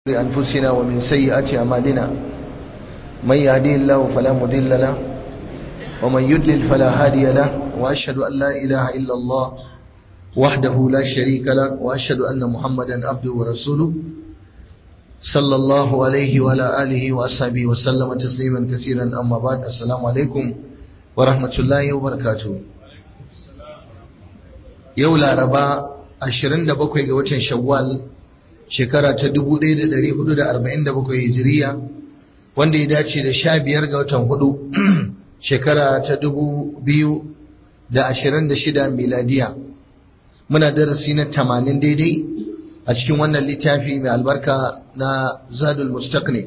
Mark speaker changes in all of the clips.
Speaker 1: أنفسنا ومن سيئات أعمالنا من يهدي الله فلا مضل له ومن يضلل فلا هادي له وأشهد أن لا إله إلا الله وحده لا شريك له وأشهد أن محمدا عبده ورسوله صلى الله عليه وعلى آله وأصحابه وسلم تسليما كثيرا أما بعد السلام عليكم ورحمة الله وبركاته يولا ربا 27 ga watan Shawwal shekara ta 1447 hijiriya wanda ya dace da 15 ga watan hudu shekara ta 2026 miladiya muna darasi na 80 daidai a cikin wannan littafi mai albarka na zadul mustaqni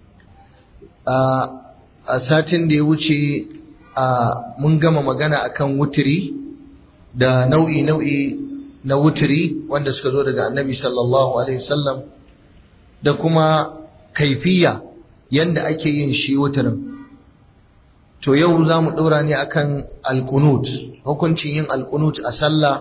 Speaker 1: a satin da ya wuce mun gama magana akan wutiri da nau'i nau'i na wutiri wanda suka zo daga annabi sallallahu alaihi wasallam da kuma kaifiya yanda ake yin shi wutirin to yau za mu ɗora ne akan alkunut hukuncin yin alkunut a sallah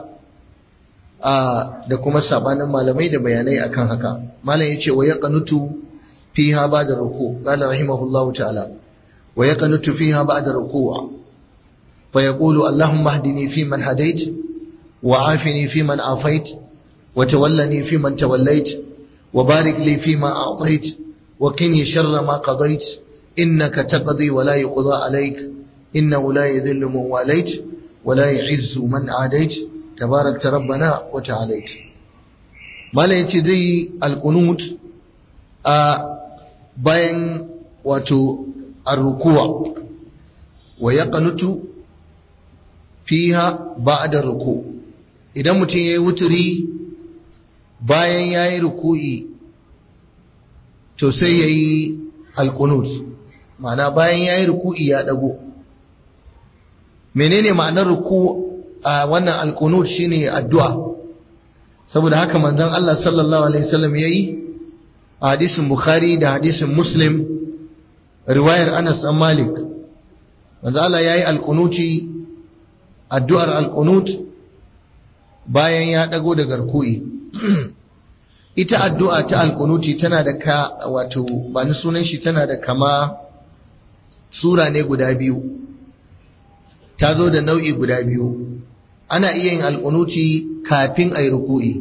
Speaker 1: da kuma sabanin malamai da bayanai akan haka malam yace wa yaqnutu fiha ba'da ruku qala rahimahullahu ta'ala wa yaqnutu fiha ba'da ruku fa yaqulu allahumma hdini fi man hadait وعافني فيمن عافيت وتولني فيمن توليت وبارك لي فيما أعطيت وقني شر ما قضيت إنك تقضي ولا يقضى عليك إنه لا يذل من واليت ولا يعز من عاديت تبارك ربنا وتعاليت ما لا يتدي القنوت بين واتو الركوع ويقنت فيها بعد الركوع idan mutum ya yi wuturi bayan ya yi ruku'i to sai ya yi alkunut ma'ana bayan ya yi ruku'i ya ɗago menene ma'anar ruku a wannan alkunut shine addu'a saboda haka manzon Allah sallallahu alaihi wasallam ya yi a hadisin bukhari da hadisin muslim riwayar anas an malik manzon Allah ya yi alkunuti addu'ar alkunut bayan ya ɗago da garkuyi ita addu'a ta alkunuti tana da ka wato ba ni sunan shi tana da kama sura ne guda biyu ta zo da nau'i guda biyu ana iya yin alkunuti kafin a yi ruku'i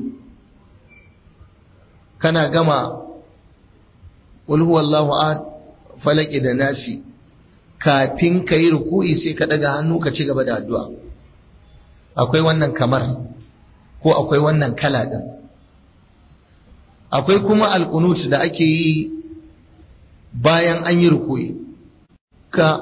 Speaker 1: kana gama wallahu a falaki da nasi kafin ka yi ruku'i sai ka ɗaga hannu ka ci gaba da addu'a akwai wannan kamar ko akwai wannan kala ɗin akwai kuma alkunut da ake yi bayan an yi rukuyi ka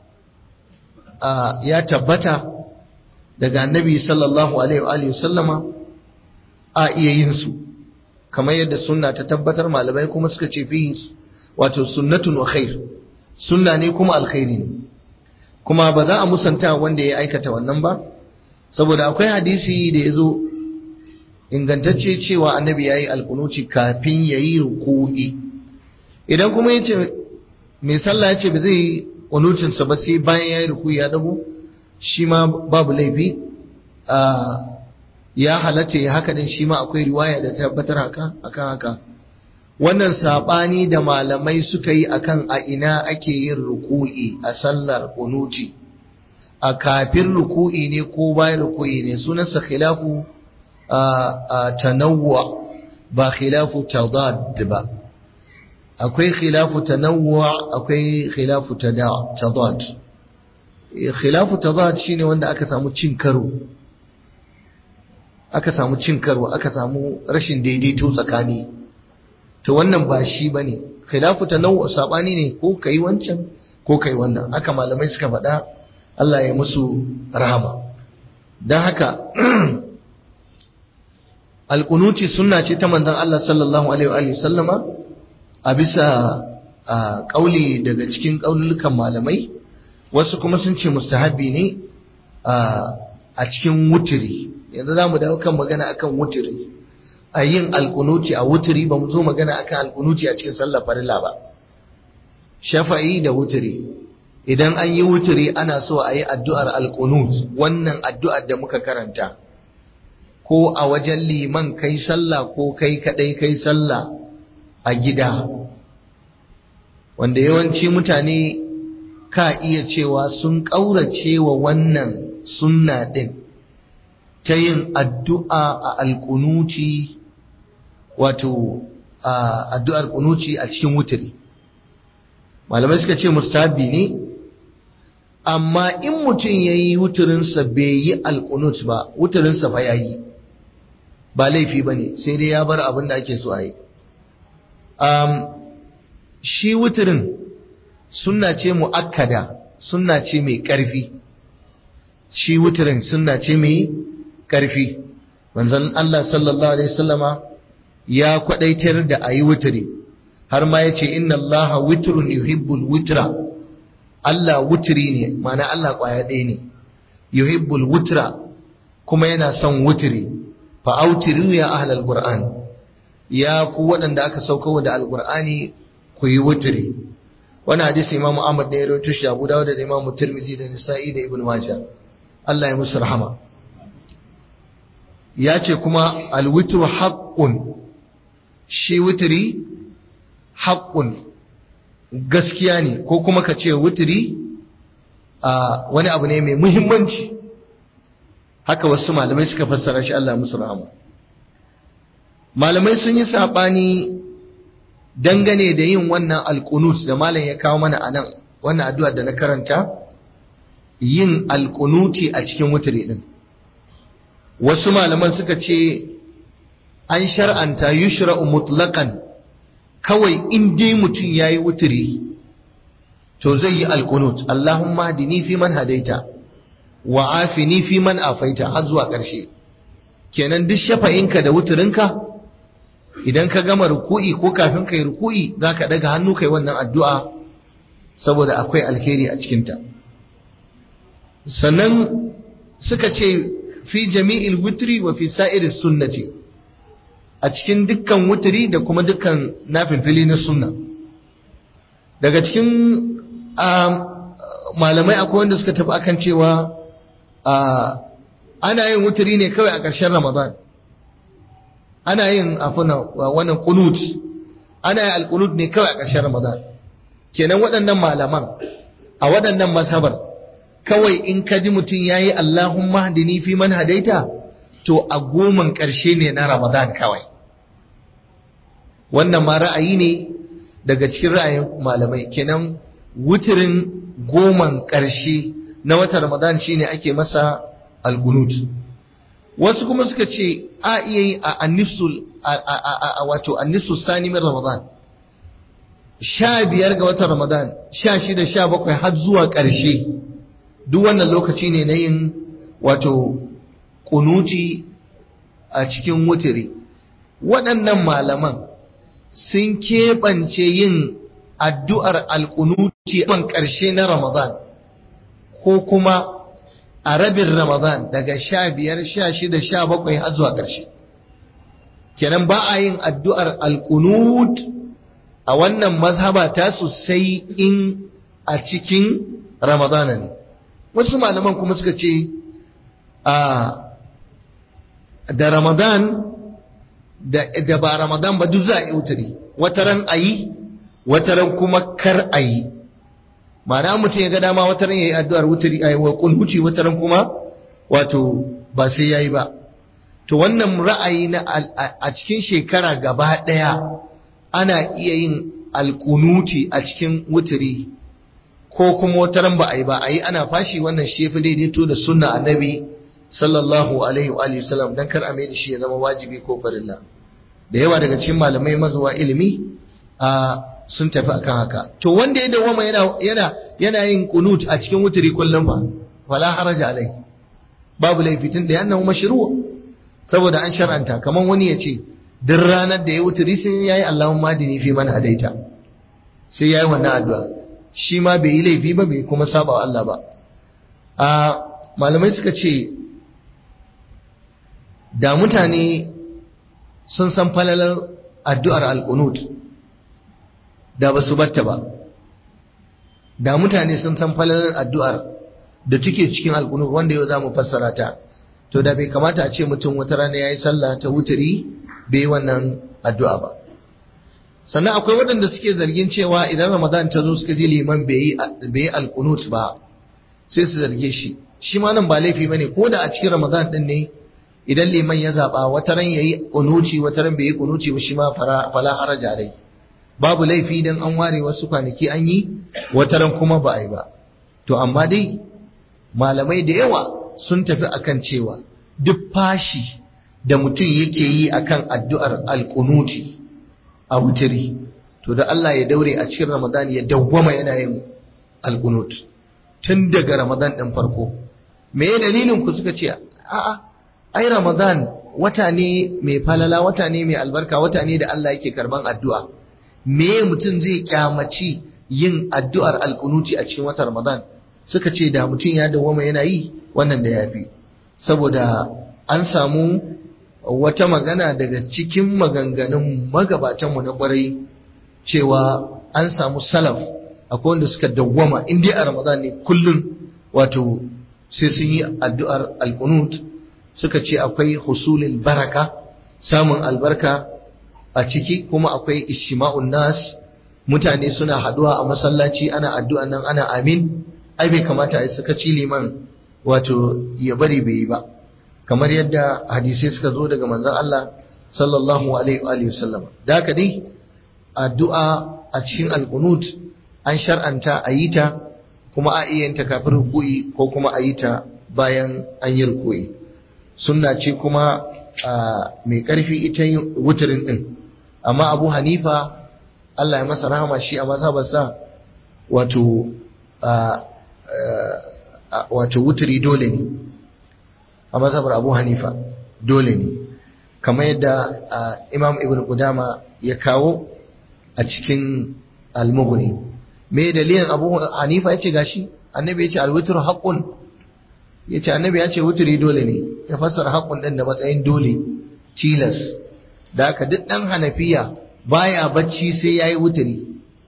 Speaker 1: ya tabbata daga annabi sallallahu alaihi sallama a iya yin su kamar yadda sunna ta tabbatar malamai kuma suka ce fi wato sunnatun wa khair sunna ne kuma alkhairi ne kuma ba za a musanta wanda ya aikata wannan ba saboda akwai hadisi da ya zo ingantacce cewa annabi ya yi alkunuci kafin ya yi ruku'i idan kuma ya ce mai sallah ya ce ba zai yi kunucinsa ba sai bayan ya yi ruku'i ya dago shi ma babu laifi ya halatta ya haka din shi ma akwai riwaya da tabbatar haka akan haka wannan sabani da malamai suka yi akan a ina ake yin ruku'i a sallar kunuci a kafin ruku'i ne ko bayan ruku'i ne sunansa khilafu tanawwa ba khilafu tadad ba akwai khilafu tanawwa akwai khilafu tadad khilafu tadad shine wanda aka samu cin karo aka samu cin karo aka samu rashin daidaito tsakani to wannan ba shi bane khilafu tanawwa sabani ne ko kai wancan ko kai wannan aka malamai suka faɗa Allah ya musu rahama don haka alƙunuti sunna ce ta manzon Allah sallallahu alaihi wa sallama a bisa ƙauli daga cikin ƙaululukan malamai wasu kuma sun ce mustahabi ne a cikin wutiri yanzu za mu dawo kan magana akan wutiri a yin alƙunuti a wutiri ba mu zo magana akan alƙunuti a cikin sallar farilla ba shafa'i da wutiri idan an yi wutiri ana so a yi addu'ar alƙunut wannan addu'ar da muka karanta ko a wajen liman kai sallah ko kai kadai kai sallah a gida wanda yawanci mutane ka iya cewa sun ƙaurace wa wannan sunna ɗin ta yin addu'a a alƙunuci wato addu'ar ƙunuci a cikin wuturi malamai suka ce mustahabi ne amma in mutum ya yi wuturinsa bai yi alƙunut ba wuturinsa fa ya yi ba laifi ba ne sai dai ya bar abin da ake so a yi shi wuturin sunna ce mu'akkada sunna ce mai ƙarfi shi wuturin sunna ce mai ƙarfi manzon Allah sallallahu alaihi wasallama ya kwadaitar da ayi wuturi har ma yace inna Allah witrun yuhibbul witra Allah wuturi ne mana Allah kwaya ɗaya ne yuhibbul wutra kuma yana son wuturi fa autiru ya ahlal qur'an ya ku waɗanda aka sauka da alqur'ani ku yi wuturi wani hadisi imamu ahmad ne ya rawaito shi abu dawud da imamu tirmidhi da nisa'i da ibnu majah Allah ya musu rahama ya ce kuma alwitru haqqun shi wuturi haqqun gaskiya ne ko kuma ka ce wuturi a wani abu ne mai muhimmanci haka wasu malamai suka fassara shi Allah ya musu rahama malamai sun yi sabani dangane da yin wannan alkunut da malam ya kawo mana a nan wannan addu'a da na karanta yin alkunuti a cikin wuturi din wasu malaman suka ce an shar'anta yushra'u mutlaqan kawai in dai mutum yayi wuturi to zai yi alkunut Allahumma hadini fi man hadaita wa afini fi man afaita har zuwa ƙarshe kenan duk shafa'inka da wuturinka idan ka gama ruku'i ko kafin kai ruku'i zaka daga hannu kai wannan addu'a saboda akwai alheri a cikinta sannan suka ce fi jami'il wutri wa fi sa'iri sunnati a cikin dukkan wutri da kuma dukkan nafilfili na sunna daga cikin malamai akwai wanda suka tafi akan cewa ana yin wutri ne kawai a ƙarshen ramadan ana yin afuna wannan kunut ana yin alkunut ne kawai a ƙarshen ramadan kenan waɗannan malaman a waɗannan masabar kawai in ka ji mutum ya yi Allahumma hadini fi man hadaita to a goman ƙarshe ne na ramadan kawai wannan ma ra'ayi ne daga cikin ra'ayin malamai kenan wuturin goman ƙarshe na watan ramadan shine ake masa alkunut wasu kuma suka ce a iya yi a annisul wato annisul sani min ramadan sha biyar ga watan ramadan sha shida sha bakwai har zuwa ƙarshe duk wannan lokaci ne na yin wato kunuti a cikin wutiri waɗannan malaman sun keɓance yin addu'ar alkunuti a ƙarshe na ramadan ko kuma a rabin Ramadan daga sha biyar sha shida sha bakwai har zuwa ƙarshe kenan ba a yin addu'ar alkunut a wannan mazhaba ta sai in a cikin Ramadana ne wasu malaman kuma suka ce da Ramadan da ba Ramadan ba duk za a yi wutari wataran a yi wataran kuma kar a yi ma'ana mutum ya ga dama wata ran yayi addu'ar wuturi ayi wa kunhuci wata ran kuma wato ba sai yayi ba to wannan ra'ayi na a cikin shekara gaba daya ana iya yin alkunuti a cikin wuturi ko kuma wata ran ba ayi ba ayi ana fashi wannan shi yafi daidaito da sunna annabi sallallahu alaihi wa alihi wasallam dan kar a mai da shi ya zama wajibi ko farilla da yawa daga cikin malamai mazuwa ilimi a sun tafi akan haka to wanda ya dawama yana yana yana yin qunut a cikin wuturi kullum fa wala haraja alai babu laifi tun da yana mashru saboda an shar'anta kaman wani ya ce duk ranar da ya wuturi sai yayi Allahumma dini fi man hadaita sai yayi wannan addu'a shi ma bai yi laifi ba bai kuma saba wa Allah ba a malamai suka ce da mutane sun san falalar addu'ar al-qunut da ba su batta ba da mutane sun san falalar addu'ar da take cikin alkunur wanda yau za mu fassara ta to da bai kamata a ce mutum wata rana ya yi sallah ta wuturi bai yi wannan addu'a ba sannan akwai waɗanda suke zargin cewa idan ramadan ta zo suka ji liman bai yi alkunut ba sai su zarge shi shi ma nan ba laifi bane ko da a cikin ramadan din ne idan liman ya zaba wata ran yayi kunuci wata ran bai yi kunuci ba shi ma fala haraja alai babu laifi dan an ware wasu kwanaki an yi wata ran kuma ba a yi ba to amma dai malamai da yawa sun tafi akan cewa duk fashi da mutum yake yi akan addu'ar alkunuti a wutiri to da Allah ya daure a cikin Ramadan ya dawwama yana yin alkunut tun daga Ramadan ɗin farko me ya dalilin ku suka ce a'a ai Ramadan wata ne mai falala wata ne mai albarka wata ne da Allah yake karban addu'a me mutum zai kyamaci yin addu'ar alkunuti a cikin watan Ramadan suka ce da mutum ya dawwama yana yi wannan da yafi saboda an samu wata magana daga cikin maganganun magabatanmu na kwarai cewa an samu salaf akwai wanda suka dawwama in dai a ramadan ne kullum wato sai sun yi addu'ar alkunut suka ce akwai husulin baraka samun albarka a ciki kuma akwai ishima'un nas mutane suna haduwa a masallaci ana addu'a nan ana amin ai bai kamata a suka ci liman wato ya bari bai yi ba kamar yadda hadisai suka zo daga manzon Allah sallallahu alaihi wa sallam da haka dai addu'a a cikin alqunut an shar'anta a yi ta kuma a iya ta kafin ruku'i ko kuma a yi ta bayan an yi ruku'i sunna ce kuma mai karfi ita yin wuturin din amma Abu Hanifa Allah ya masa rahama shi a mazhabarsa wato wato wuturi dole ne a mazhabar abu hanifa dole ne kamar yadda imam ibn qudama ya kawo a cikin al-mughni me dalilin abu hanifa yace gashi annabi yace al-witru haqqun yace annabi yace wuturi dole ne ya fassara haqqun din da matsayin dole tilas da haka duk dan hanafiya baya bacci sai yayi wuturi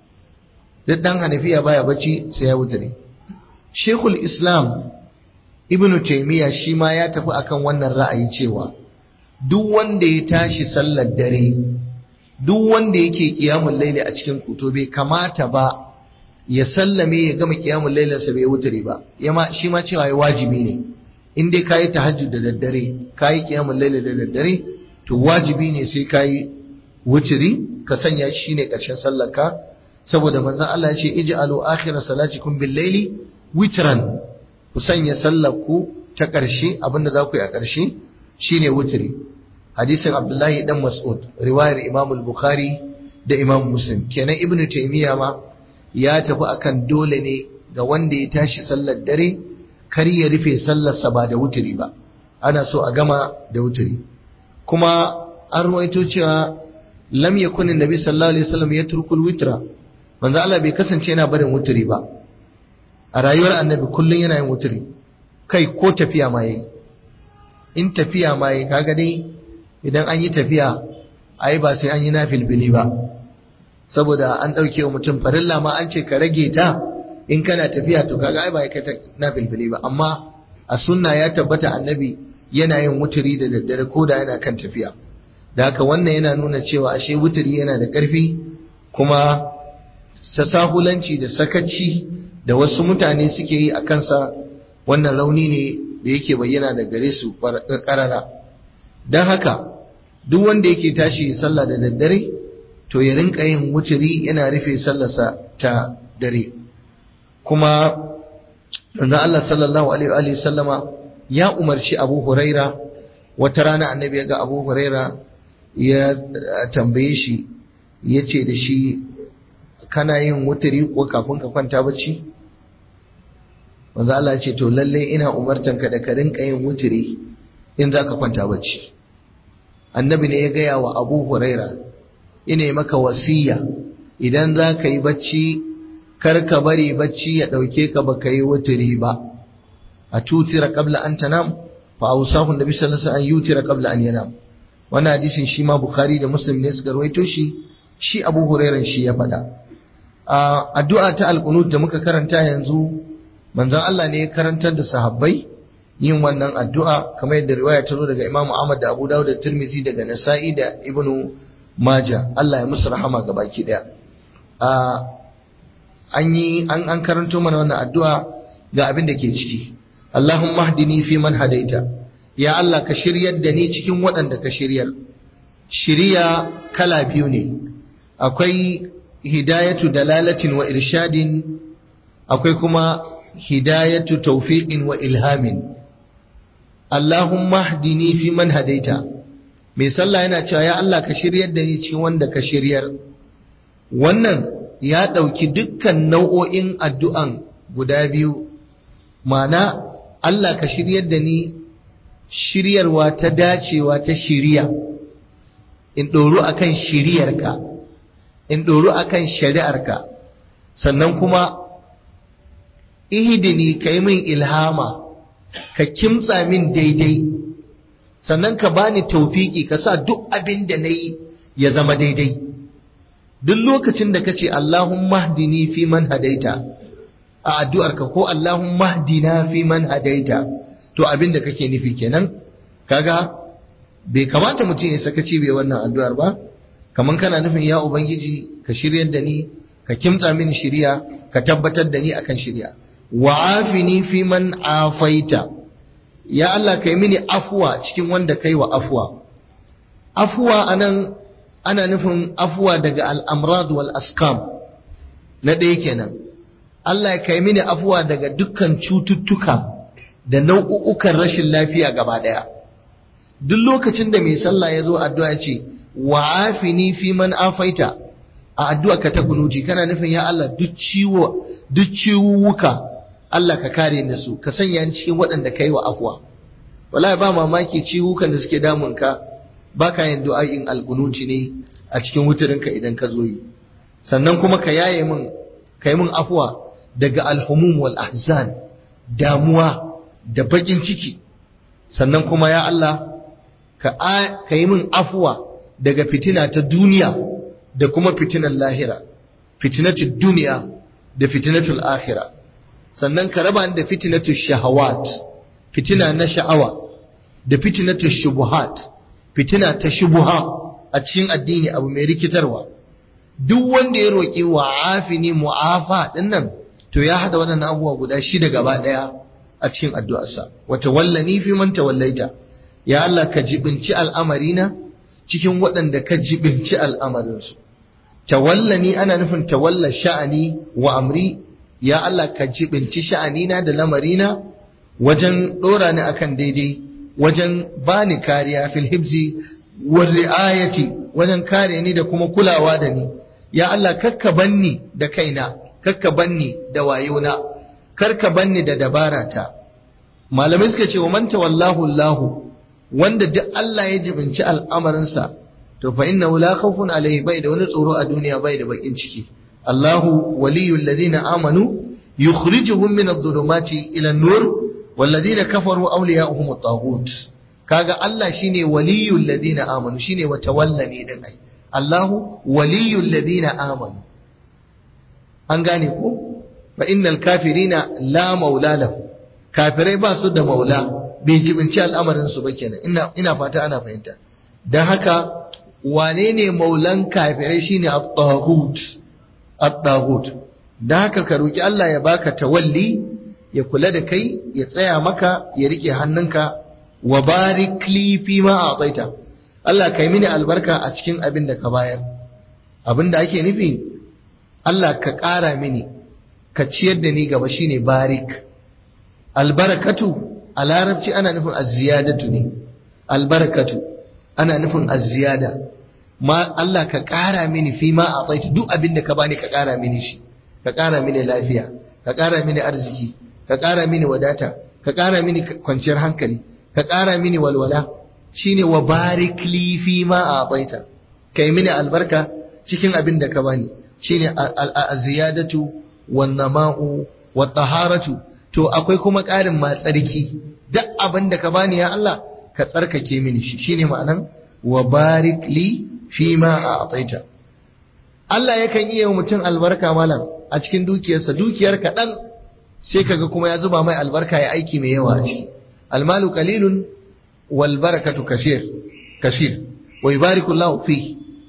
Speaker 1: duk dan hanafiya baya bacci sai yayi wuturi shekul islam ibn taymiya shi ma ya tafi akan wannan ra'ayi cewa duk wanda ya tashi sallar dare duk wanda yake kiyamul laili a cikin kuto bai kamata ba ya sallame ya gama kiyamul lailin sa bai wuturi ba yama shi ma cewa ya wajibi ne in dai kayi tahajjud da daddare kayi kiyamul laili da daddare to wajibi ne sai kayi wuturi ka sanya shi ne karshen sallar ka saboda manzon Allah ya ce ij'alu akhira salatikum bil laili witran ku sanya sallar ku ta ƙarshe abinda za ku yi a ƙarshe shine wuturi hadisin abdullahi dan mas'ud riwayar imam al-bukhari da imam muslim kenan ibnu taymiya ma ya tafi akan dole ne ga wanda ya tashi sallar dare kar ya rufe sallarsa ba da wuturi ba ana so a gama da wuturi kuma an ruwaito cewa lam yakun annabi sallallahu alaihi wasallam yatruku al-witra manzo Allah bai kasance yana barin wuturi ba a rayuwar annabi kullum yana yin wuturi kai ko tafiya ma yayi in tafiya ma yayi kaga dai idan an yi tafiya ai ba sai an yi nafilbili ba saboda an dauke wa mutum farilla ma an ce ka rage ta in kana tafiya to kaga ai ba kai ta nafilbili ba amma a sunna ya tabbata annabi yana yin wuturi da daddare ko da yana kan tafiya da haka wannan yana nuna cewa ashe wuturi yana da ƙarfi kuma sasahulanci da sakaci da wasu mutane suke yi a kansa wannan rauni ne da yake bayyana da gare su ƙarara don haka duk wanda yake tashi sallah da daddare to ya rinka yin wuturi yana rufe sallarsa ta dare kuma manzon Allah sallallahu alaihi wa sallama ya umarci Abu Huraira wata rana annabi ya ga Abu Huraira ya tambaye shi ya ce da shi kana yin wuturi ko kafin ka kwanta bacci manzo Allah ya ce to lalle ina umartanka da ka rinka yin wuturi in zaka kwanta bacci annabi ne ya gaya wa Abu Huraira ina yi maka wasiya idan zaka yi bacci kar ka bari bacci ya dauke ka baka yi wuturi ba a tutira qabla an tanam fa awsahu annabi sallallahu alaihi wasallam an yutira qabla an yanam wannan hadisin shi ma Bukhari da Muslim ne suka rawaito shi shi Abu Hurairah shi ya faɗa addu'a ta alqunut da muka karanta yanzu manzon Allah ne ya karantar da sahabbai yin wannan addu'a kamar yadda riwaya ta zo daga Imam Ahmad da Abu Dawud da Tirmidhi daga Nasa'i da Ibn maja Allah ya musu rahama ga baki daya an yi an an karanto mana wannan addu'a ga abin da ke ciki Allahumma hdini fi man hadaita ya Allah ka shiryar da ni cikin waɗanda ka shiryar shiriya kala biyu ne akwai hidayatu dalalatin wa irshadin akwai kuma hidayatu tawfiqin wa ilhamin Allahumma hdini fi man hadaita mai sallah yana cewa ya Allah ka shiryar da ni cikin wanda ka shiryar wannan ya ɗauki dukkan nau'o'in addu'an guda biyu mana Allah ka shiryar da ni shiryarwa ta dacewa ta shiriya in ɗoru akan shiriyarka in ɗoru akan shari'arka sannan kuma ihidini ka yi min ilhama ka kimtsa min daidai sannan ka bani taufiki ka sa duk abin da na yi ya zama daidai duk lokacin da ka ce Allahumma hdini fi man hadaita a addu'arka ko Allahumma hdina fi man hadaita to abin da kake nufi kenan kaga bai kamata mutum ya sakaci bai wannan addu'ar ba kaman kana nufin ya ubangiji ka shiryar da ni ka kimtsa mini shiriya ka tabbatar da ni akan shiriya wa afini fi man afaita ya Allah kai mini afuwa cikin wanda kai wa afuwa afuwa anan ana nufin afuwa daga al'amrad wal askam na ɗaya kenan Allah ya kai mini afuwa daga dukkan cututtuka da nau'ukan rashin lafiya gaba ɗaya duk lokacin da mai sallah ya zo addu'a ce wa afini fi man afaita a addu'a ka ta kunuji kana nufin ya Allah duk ciwo duk ciwuwuka Allah ka kare ni su ka sanya ni cikin waɗanda kai wa afuwa wallahi ba mamaki ciwukan da suke damun ka baka yin du'a'in alqunuti ne a cikin wutarinka idan ka zo yi sannan kuma ka yaye min kai min afuwa daga alhumum wal ahzan damuwa da bakin ciki sannan kuma ya Allah ka ka yi min afuwa daga fitina ta duniya da kuma fitinar lahira fitinatul duniya da fitinatul akhira sannan ka raba da fitinatul shahawat fitina na sha'awa da fitinatul shubuhat fitina ta shubuha a cikin addini abu mai rikitarwa duk wanda ya roƙi wa afini mu'afa dinnan to ya hada waɗannan abubuwa guda shida gaba ɗaya a cikin addu'arsa wa tawallani fi man tawallaita ya Allah ka jibinci al'amarina cikin waɗanda ka jibinci al'amarinsu tawallani ana nufin tawalla sha'ani wa amri ya Allah ka jibinci sha'anina da lamarina wajen ɗora ni akan daidai wajen bani kariya fil hibzi wal ri'ayati wajen kare ni da kuma kulawa da ni ya Allah kakka banni da kaina kakka banni da wayona karka banni da dabarata malamai suka ce wa man tawallahu Allah wanda duk Allah ya jibinci al'amarinsa to fa innahu la khawfun alayhi bai da wani tsoro a duniya bai da bakin ciki Allahu waliyul ladina amanu yukhrijuhum min adh-dhulumati ila an-nur wal ladina kafaru awliya'uhum at-taghut kaga Allah shine waliyul ladina amanu shine wa tawallani din ai Allahu waliyul ladina amanu an gane ko fa innal kafirina la maula lahu kafirai ba su da maula bai jibinci al'amarin su ba kenan ina ina fata ana fahimta dan haka wane ne maulan kafirai shine at-taghut at-taghut dan haka ka roki Allah ya baka tawalli ya kula da kai ya tsaya maka ya rike hannunka wa barik li fi ma ataita Allah kai mini albarka a cikin abin da ka bayar abin da ake nufi Allah ka ƙara mini ka ciyar da ni gaba shine barik albarakatu a larabci ana nufin azziyadatu ne albarakatu ana nufin azziyada ma Allah ka ƙara mini fi ma ataita duk abin da ka bani ka ƙara mini shi ka ƙara mini lafiya ka ƙara mini arziki ka ƙara mini wadata ka ƙara mini kwanciyar hankali ka ƙara mini walwala shine wa barik li fi ma ataita kai mini albarka cikin abin da ka bani shine az-ziyadatu wan nama'u wat taharatu to akwai kuma ƙarin ma tsarki duk abin da ka bani ya Allah ka tsarkake mini shi shine ma'anan wa barik li fi ma ataita Allah yakan iya mutum albarka malam a cikin dukiyarsa dukiyar kaɗan sai kaga kuma ya zuba mai albarka ya aiki mai yawa a ciki almalu qalilun wal barakatu kasir kasir wa yubariku Allah fi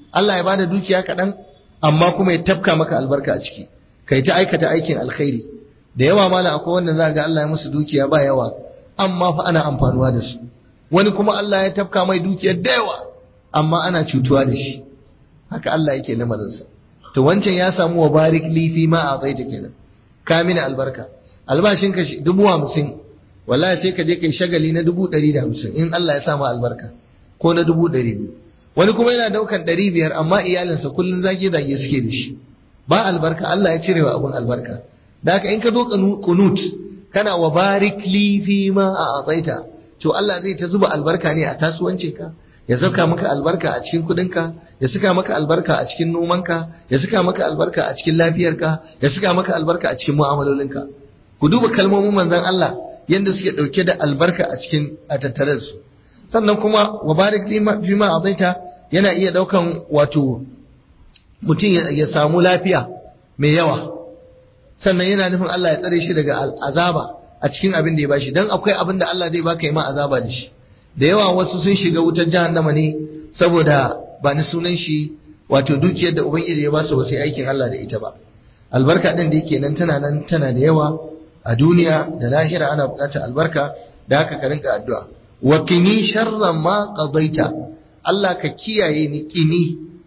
Speaker 1: Allah ya bada dukiya kaɗan amma kuma ya tafka maka albarka a ciki kai ta aikata aikin alkhairi da yawa mala akwai wanda za ga Allah ya musu dukiya ba yawa amma fa ana amfanuwa da su wani kuma Allah ya tafka mai dukiyar da yawa amma ana cutuwa da shi haka Allah yake lamarinsa to wancan ya samu wa barik li fi ma ataita kenan ka mini albarka albashin ka dubu hamsin wallahi sai ka je kai shagali na dubu ɗari da hamsin in Allah ya samu albarka ko na dubu ɗari biyu wani kuma yana daukan ɗari biyar amma iyalinsa kullum zage zage suke da shi ba albarka Allah ya cire wa abun albarka da haka in ka zo kunut kana wa barik li fi ma ataita to Allah zai ta zuba albarka ne a kasuwancinka ya saka maka albarka a cikin kudinka ya saka maka albarka a cikin nomanka ya saka maka albarka a cikin lafiyarka ya saka maka albarka a cikin mu'amalolinka ku duba kalmomin manzon Allah yanda suke dauke da albarka a cikin a tattare su sannan kuma wa barik fi ma azaita yana iya daukan wato mutum ya samu lafiya mai yawa sannan yana nufin Allah ya tsare shi daga azaba a cikin abin da ya bashi dan akwai abin da Allah zai baka yi ma azaba da shi da yawa wasu sun shiga wutar jahannama ne saboda ba ni sunan shi wato dukiyar da ubangiji ya ba su wasu aikin Allah da ita ba albarka din da yake nan tana nan tana da yawa a duniya da lahira ana bukatar albarka da haka ka rinka addu'a wa kini sharra ma qadaita Allah ka kiyaye ni kini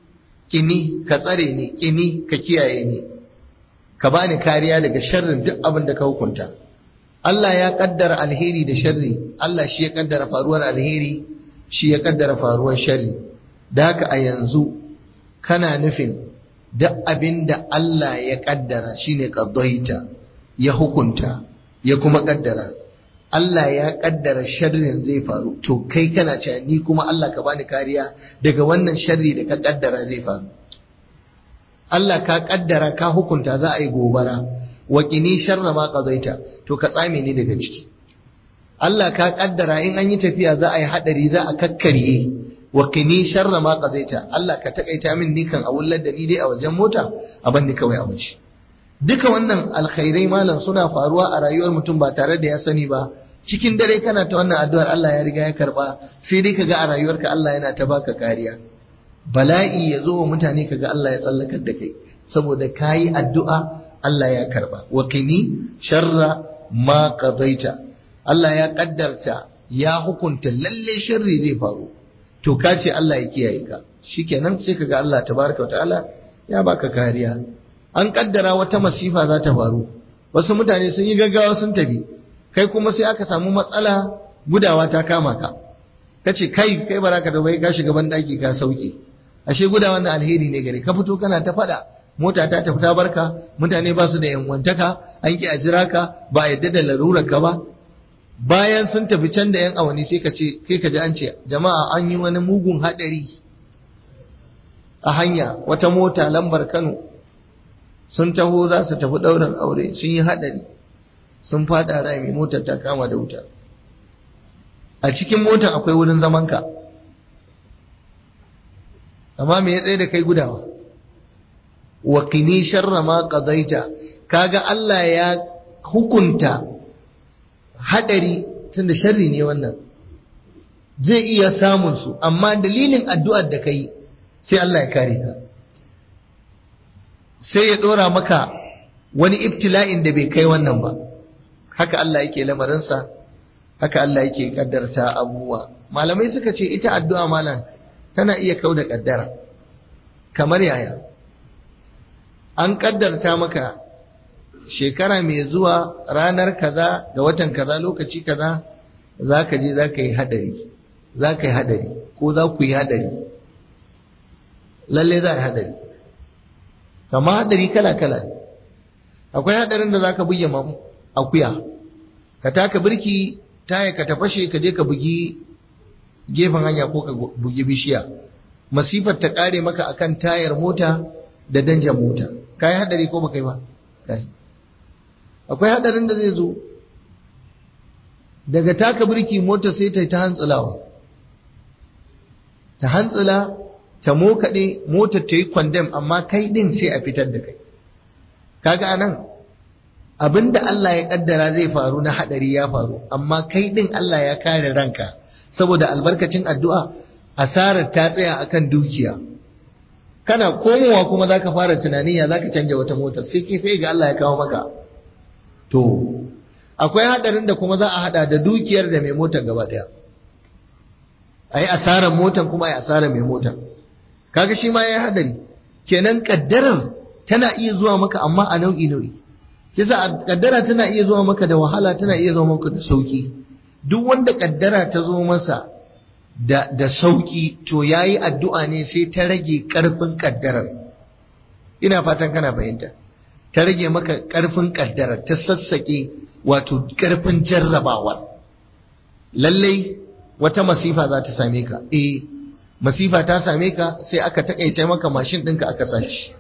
Speaker 1: kini ka tsare ni kini ka kiyaye ni ka bani kariya daga sharrin duk abin da ka hukunta Allah ya kaddara alheri da sharri Allah shi ya kaddara faruwar alheri shi ya kaddara faruwar sharri da haka a yanzu kana nufin duk abin da Allah ya kaddara shine qaddaita ya hukunta ya kuma kaddara Allah ya kaddara sharrin zai faru to kai kana cewa ni kuma Allah ka bani kariya daga wannan sharri da ka kaddara zai faru Allah ka kaddara ka hukunta za a yi gobara wa qini sharra ma qadaita to ka tsame ni daga ciki Allah ka kaddara in an yi tafiya za a yi hadari za a kakkarye wa qini sharra ma qadaita Allah ka takaita min nikan a wullar da ni dai a wajen mota a banni kawai a waje duka wannan alkhairai malam suna faruwa a rayuwar mutum ba tare da ya sani ba cikin dare kana ta wannan addu'ar Allah ya riga ya karba sai dai kaga a rayuwarka Allah yana ta baka kariya bala'i ya zo wa mutane kaga Allah ya tsallakar da kai saboda kayi addu'a Allah ya karba wa kini sharra ma qadaita Allah ya kaddarta ya hukunta lalle sharri zai faru to ka ce Allah ya kiyaye ka shikenan sai kaga Allah tabaraka ta'ala ya baka kariya an kaddara wata masifa za ta faru wasu mutane sun yi gaggawa sun tafi kai kuma sai aka samu matsala gudawa ta kama ka kace kai kai baraka da bai ka shiga ban daki ka sauke ashe gudawa na alheri ne gare ka fito kana ta fada mota ta tafi ta barka mutane ba su da yanwantaka an ki a jira ka ba yadda da larurar ka ba bayan sun tafi can da yan awani sai ka ce kai ka ji an ce jama'a an yi wani mugun hadari a hanya wata mota lambar Kano sun taho za su tafi ɗaurin aure sun yi hadari sun fada rami motar ta kama da wuta a cikin motar akwai wurin zamanka amma me ya tsaye da kai gudawa wa qini sharra ma qadaita kaga Allah ya hukunta hadari tunda sharri ne wannan zai iya samun su amma dalilin addu'ar da kai sai Allah ya kare ka sai ya dora maka wani ibtila'in da bai kai wannan ba haka Allah yake lamarinsa haka Allah yake kaddarta abubuwa malamai suka ce ita addu'a malam tana iya kau da kaddara kamar yaya an kaddarta maka shekara mai zuwa ranar kaza ga watan kaza lokaci kaza za ka je za ka yi hadari za ka yi hadari ko za ku yi hadari lalle za a yi hadari kama hadari kala-kala akwai hadarin da za ka buge akuya ka taka birki taya ka tafashe ka je ka bugi gefen hanya ko ka bugi bishiya masifar ta kare maka akan tayar mota da danjan mota kai hadari ko baka yi ba kai akwai hadarin da zai zo daga taka birki mota sai ta ta hantsulawa ta hantsula ta mokaɗe motar ta yi kwandam amma kai din sai a fitar da kai kaga anan abinda Allah ya kaddara zai faru na hadari ya faru amma kai din Allah ya kare ranka saboda albarkacin addu'a asarar ta tsaya akan dukiya kana komowa kuma zaka fara tunani ya zaka canja wata motar sai ke sai ga Allah ya kawo maka to akwai hadarin da kuma za a hada da dukiyar da mai motar gaba daya ayi asarar motar kuma ayi asarar mai motar kaga shi ma yayi hadari kenan kaddarar tana iya zuwa maka amma a nau'i nau'i kisa kaddara tana iya zuwa maka da wahala tana iya zuwa maka da sauki duk wanda kaddara ta zo masa da da sauki to yayi addu'a ne sai ta rage karfin kaddarar ina fatan kana fahimta ta rage maka karfin kaddarar ta sassake wato karfin jarrabawar lallai wata masifa za ta same ka eh masifa ta same ka sai aka takaice maka mashin ɗinka aka sace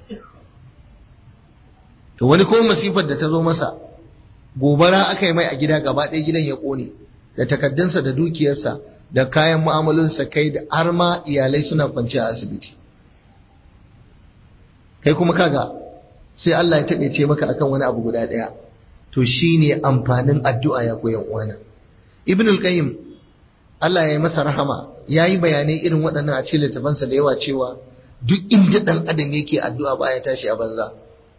Speaker 1: to wani ko masifar da ta zo masa gobara aka yi mai a gida gaba ɗaya gidan ya ƙone da takaddunsa da dukiyarsa da kayan mu'amalinsa kai da har ma iyalai suna kwance a asibiti kai kuma kaga sai Allah ya taƙaice maka akan wani abu guda ɗaya to shine amfanin addu'a ya koyan uwana ibnul qayyim Allah ya yi masa rahama ya yi bayanai irin waɗannan a cikin littafansa da yawa cewa duk inda ɗan adam yake addu'a baya tashi a banza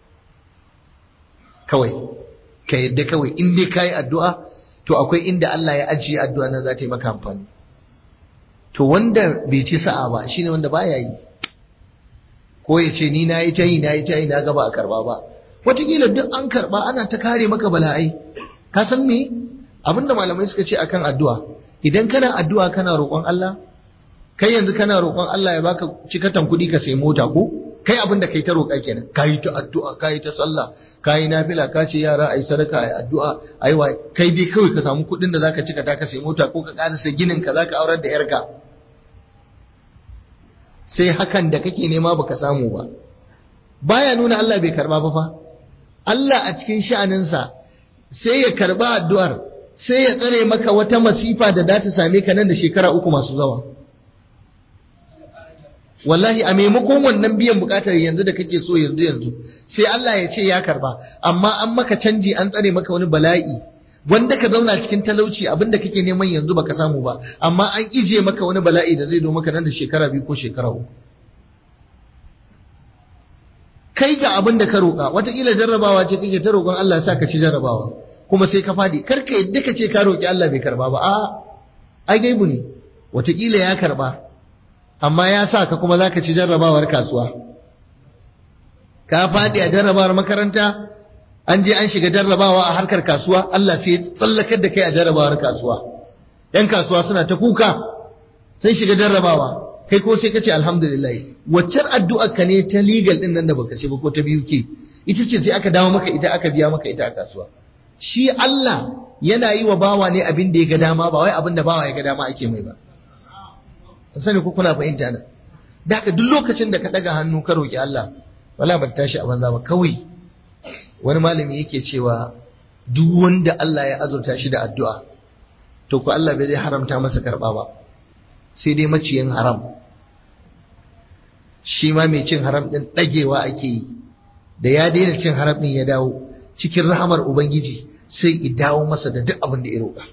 Speaker 1: kawai ka yadda kawai in dai ka yi addu'a to akwai inda Allah ya ajiye addu'a nan za ta yi maka amfani to wanda bai ci sa'a ba shine wanda baya yi ko ya ce ni na yi ta yi na yi ta yi na gaba a karba ba wataƙila duk an karba ana ta kare maka bala'ai ka san me abinda malamai suka ce akan addu'a idan kana addu'a kana roƙon Allah kai yanzu kana roƙon Allah ya baka cikatan kuɗi ka sai mota ko kai abin da kai ta roƙa kenan kai ta addu'a kai ta sallah kai nafila ka ce yara ai sadaka ai addu'a ai wai kai dai kawai ka samu kuɗin da zaka cika ta ka sai mota ko ka ƙarasa ginin ka zaka aurar da yarka sai hakan da kake nema baka samu ba baya nuna Allah bai karba ba fa Allah a cikin sha'aninsa sai ya karba addu'ar sai ya tsare maka wata masifa da za ta same ka nan da shekara uku masu zawa wallahi a maimakon wannan biyan bukatar yanzu da kake so yanzu yanzu sai Allah ya ce ya karba amma an maka canji an tsare maka wani bala'i wanda ka zauna cikin talauci abinda kake neman yanzu baka samu ba amma an ije maka wani bala'i da zai zo maka nan da shekara biyu ko shekara uku kai ga abin da ka roƙa wataƙila jarrabawa ce kake ta roƙon Allah ya sa ka ci jarrabawa kuma sai ka fadi kar ka yadda ka ce ka roƙi Allah bai karba ba a ai gaibu ne wataƙila ya karba amma ya sa ka kuma zaka ci jarrabawar kasuwa ka fadi a jarrabawar makaranta an je an shiga jarrabawa a harkar kasuwa Allah sai ya tsallakar da kai a jarrabawar kasuwa yan kasuwa suna ta kuka sun shiga jarrabawa kai ko sai ka ce alhamdulillah waccar addu'ar ka ne ta legal din nan da baka ce ba ko ta biyu ke ita ce sai aka dawo maka ita aka biya maka ita a kasuwa shi Allah yana yi wa bawa ne abin da ya ga dama ba wai abin da bawa ya ga dama ake mai ba sani ko kuna fahimta na da haka duk lokacin da ka daga hannu ka roki Allah wala ba tashi a banza ba kawai wani malami yake cewa duk wanda Allah ya azurta shi da addu'a to ko Allah bai zai haramta masa karba ba sai dai maciyin haram shi ma mai cin haram din dagewa ake yi da ya daina cin haram din ya dawo cikin rahamar ubangiji sai i dawo masa da duk abin da ya roƙa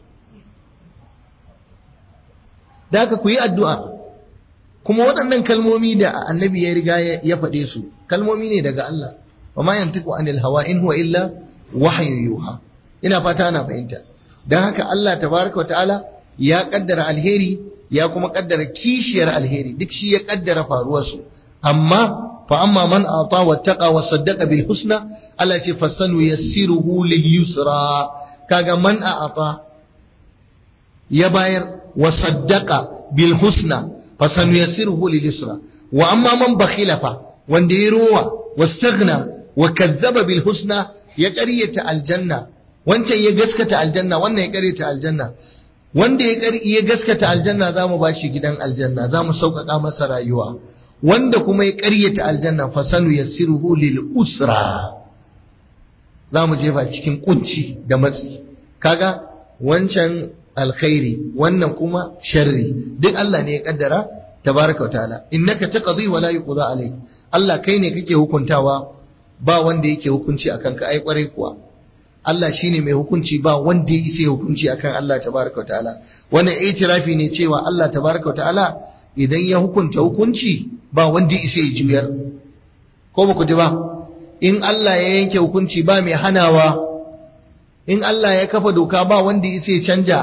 Speaker 1: da haka ku yi addu'a kuma waɗannan kalmomi da annabi ya riga ya faɗe su kalmomi ne daga Allah wa ma yantiqu anil hawa in huwa illa wahyu yuha ina fata ana fahimta dan haka Allah tabaraka wa ta'ala ya kaddara alheri ya kuma kaddara kishiyar alheri duk shi ya kaddara faruwar su amma fa amma man ata wattaqa wa saddaqa bil husna Allah ce fasanu yassiruhu lil yusra kaga man ata ya bayar wa saddaqa bil husna fasanu yassiruhu lil yusra wa amma man bakhila fa wanda ya rowa wastaghna wa kazzaba bil husna ya ƙaryata aljanna wancan ya gaskata aljanna wannan ya ƙaryata aljanna wanda ya gaskata aljanna za mu bashi gidan aljanna za mu sauƙaƙa masa rayuwa wanda kuma ya ƙaryata aljanna fasanu yassiruhu lil usra za mu jefa cikin kunci da matsi kaga wancan alkhairi wannan kuma sharri duk Allah ne ya kaddara tabaraka wa ta'ala innaka taqdi wa la yuqda alayk Allah kai ne kake hukuntawa ba wanda yake hukunci akan ka ai kwarai kuwa Allah shine mai hukunci ba wanda ya isa hukunci akan Allah tabaraka wa ta'ala wannan itirafi ne cewa Allah tabaraka wa ta'ala idan ya hukunta hukunci ba wanda ya isa ya juyar ko ba ku ji ba in Allah ya yanke hukunci ba mai hanawa in Allah ya kafa doka ba wanda ya isa ya canja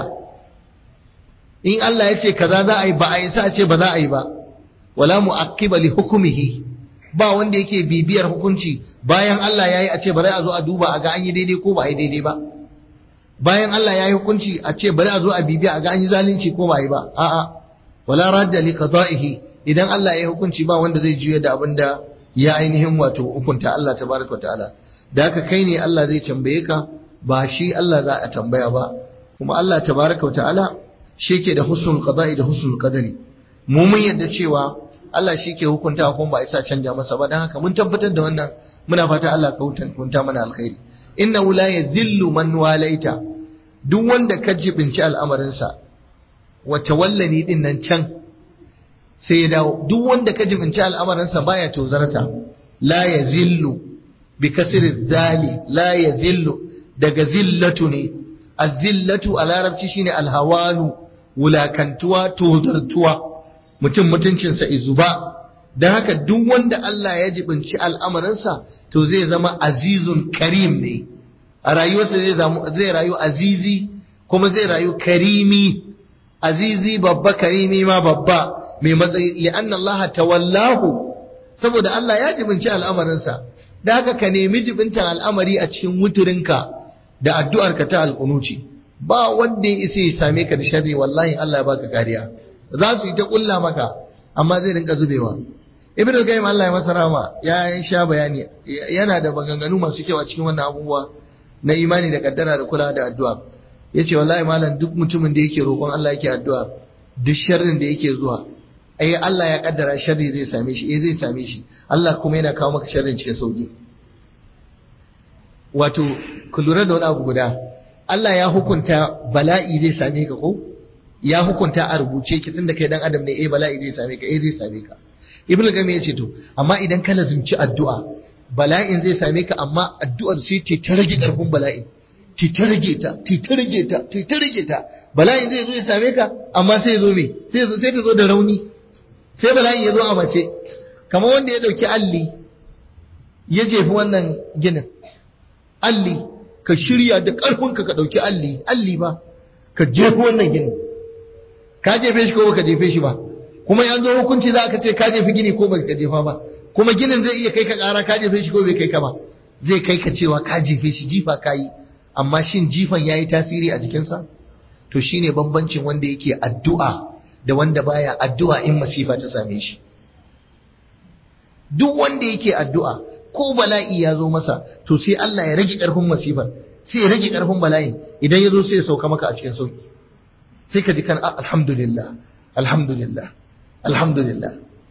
Speaker 1: in Allah ya ce kaza za a yi ba a isa a ce ba za a yi ba wala mu'aqqiba li hukmihi ba wanda yake bibiyar hukunci bayan Allah ya yi a ce bari a zo a duba a ga an yi daidai ko ba a yi daidai ba bayan Allah ya yi hukunci a ce bari a zo a bibiya a ga an yi zalunci ko ba a yi ba a'a wala radda li qada'ihi idan Allah ya yi hukunci ba wanda zai juya da abin da ya ainihin wato hukunta Allah tabaraka wa ta'ala da haka kai ne Allah zai tambaye ka ba shi Allah za a tambaya ba kuma Allah tabaraka wa ta'ala shi ke da husnul qada'i da husnul qadari mu mun yadda cewa Allah shi ke hukunta kuma ba isa canja masa ba dan haka mun tabbatar da wannan muna fata Allah ka hukunta mana alkhairi inna la yazillu man walaita duk wanda ka jibinci al'amarinsa wa tawallani din nan can sai ya dawo duk wanda ka jibinci al'amarinsa baya tozarta la yazillu bi kasri zali la yazillu daga zillatu ne azillatu a larabci shine alhawanu wulakantuwa tozartuwa mutum mutuncinsa izuba don haka duk wanda Allah ya jibinci al'amarinsa to zai zama azizun karim ne a rayuwarsa zai rayu azizi kuma zai rayu karimi azizi babba karimi ma babba mai matsayi li'anna Allah tawallahu saboda Allah ya jibinci al'amarinsa da haka ka nemi jibintan al'amari a cikin wuturinka da addu'arka ta alƙunuci ba wanda ya isa ya same ka da sharri wallahi Allah ya baka kariya za su yi ta kulla maka amma zai rinka zubewa ibnu qayyim Allah ya masa rahama ya sha bayani yana da maganganu masu kyau a cikin wannan abubuwa na imani da kaddara da kula da addu'a yace wallahi malam duk mutumin da yake roƙon Allah yake addu'a duk sharrin da yake zuwa ai Allah ya kaddara sharri zai same shi eh zai same shi Allah kuma yana kawo maka sharrin cikin sauki wato ku lura da wani abu guda Allah ya hukunta bala'i zai same ka ko ya hukunta a rubuce ki tunda kai dan adam ne eh bala'i zai same ka eh zai same ka ibnu gami ya ce to amma idan ka lazimci addu'a bala'in zai same ka amma addu'ar sai ta rage karfin bala'in ti ta rage ta ti ta rage ta ti ta rage ta bala'in zai zo ya same ka amma sai ya zo me sai sai ta zo da rauni sai bala'in ya zo a mace kamar wanda ya dauki alli ya jefi wannan ginin alli ka shirya da ƙarfinka ka ɗauki alli alli ba ka jefi wannan gini ka jefe shi ko baka jefe shi ba kuma yan zo hukunci za ka ce ka jefi gini ko baka jefa ba kuma ginin zai iya kai ka ƙara ka jefe shi ko bai kai ka ba zai kai ka cewa ka jefe shi jifa ka yi amma shin jifan ya yi tasiri a jikinsa to shine bambancin wanda yake addu'a da wanda baya addu'a in masifa ta same shi duk wanda yake addu'a ko bala'i ya zo masa to sai Allah ya rage ƙarfin masifar sai ya rage ƙarfin bala'in idan ya zo sai ya sauka maka a cikin sauki sai ka ji kan alhamdulillah alhamdulillah alhamdulillah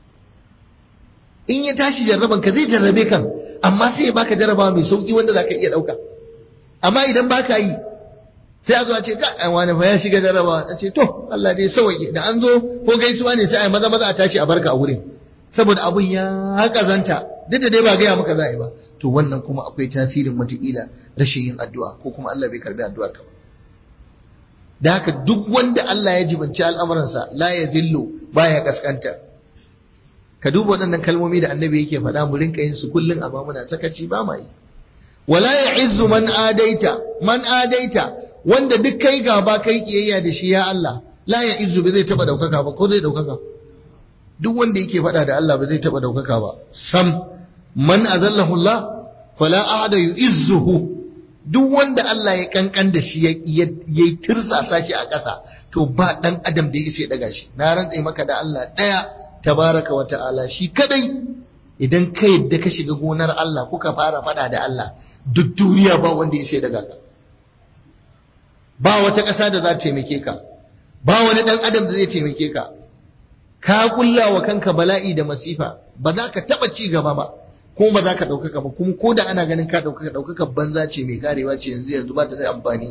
Speaker 1: in ya tashi jarraban ka zai jarrabe kan amma sai ya baka jarraba mai sauki wanda zaka iya dauka amma idan baka yi sai a zo a ce ka ai wani fa ya shiga jarraba a ce to Allah dai sauke da an zo ko gaisuwa ne sai a maza maza a tashi a barka a wurin saboda abun ya kazanta duk da dai ba gaya maka za a yi ba to wannan kuma akwai tasirin wataƙila rashin yin addu'a ko kuma Allah bai karbi addu'ar ka ba da haka duk wanda Allah ya jibanci al'amuransa la ya zillo baya kaskanta ka duba waɗannan kalmomi da annabi yake faɗa mu rinka yin su kullum amma muna sakaci ba ma yi wala ya izzu man adaita man adaita wanda duk kai gaba kai kiyayya da shi ya Allah la ya izzu bai zai taba daukaka ba ko zai daukaka duk wanda yake faɗa da Allah ba zai taɓa ɗaukaka ba sam man azallahu Allah fala ahada yu'izzuhu duk wanda Allah ya kankan da shi ya yi tirsasa shi a ƙasa to ba ɗan adam da ya isa ya ɗaga shi na rantse maka da Allah ɗaya tabaraka wa ta'ala shi kadai idan ka yadda ka shiga gonar Allah kuka fara faɗa da Allah duk duniya ba wanda ya isa ya ɗaga ka ba wata ƙasa da za ta taimake ka ba wani ɗan adam da zai taimake ka ka kulla wa kanka bala'i da masifa ba za ka taba ci gaba ba kuma ba za ka ɗaukaka ba kuma ko da ana ganin ka ɗaukaka ɗaukaka banza ce mai karewa ce yanzu yanzu ba ta da amfani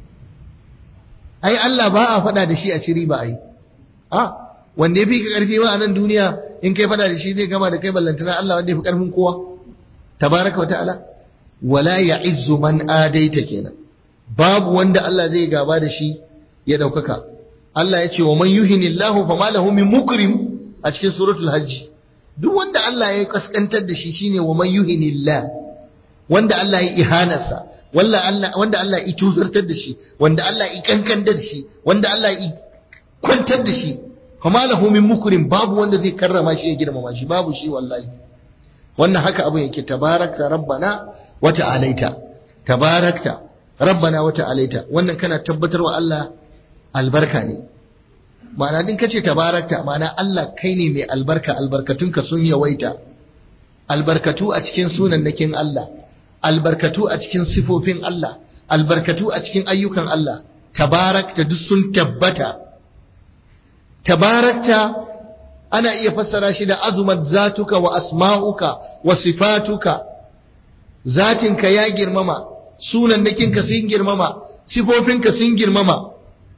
Speaker 1: ai Allah ba a faɗa da shi a ciri ba ai a wanda ya fi ka ƙarfi ma a nan duniya in kai faɗa da shi zai gama da kai ballantana Allah wanda ya fi ƙarfin kowa tabaraka wa ta'ala wala ya'izzu man adaita kenan babu wanda Allah zai gaba da shi ya ɗaukaka Allah ya ce wa man yuhinillahu fa ma lahu min mukrim a cikin suratul hajj duk wanda Allah ya kaskantar da shi shine wa man yuhinillah wanda Allah ya ihanarsa wanda Allah wanda Allah ya tuzartar da shi wanda Allah ya kankantar da shi wanda Allah ya kwantar da shi kuma lahu min mukrim babu wanda zai karrama shi ya girmama shi babu shi wallahi wannan haka abin yake tabarakta rabbana wa ta'alaita tabarakta rabbana wa ta'alaita wannan kana tabbatarwa Allah albarka ne ma'ana din kace tabarakta ma'ana Allah kai ne mai albarka albarkatunka sun yawaita albarkatu a cikin sunannakin Allah albarkatu a cikin sifofin Allah albarkatu a cikin ayyukan Allah tabarakta duk sun tabbata tabarakta ana iya fassara shi da azumat zatuka wa asma'uka wa sifatuka zatinka ya girmama sunannakinka sun girmama sifofinka sun girmama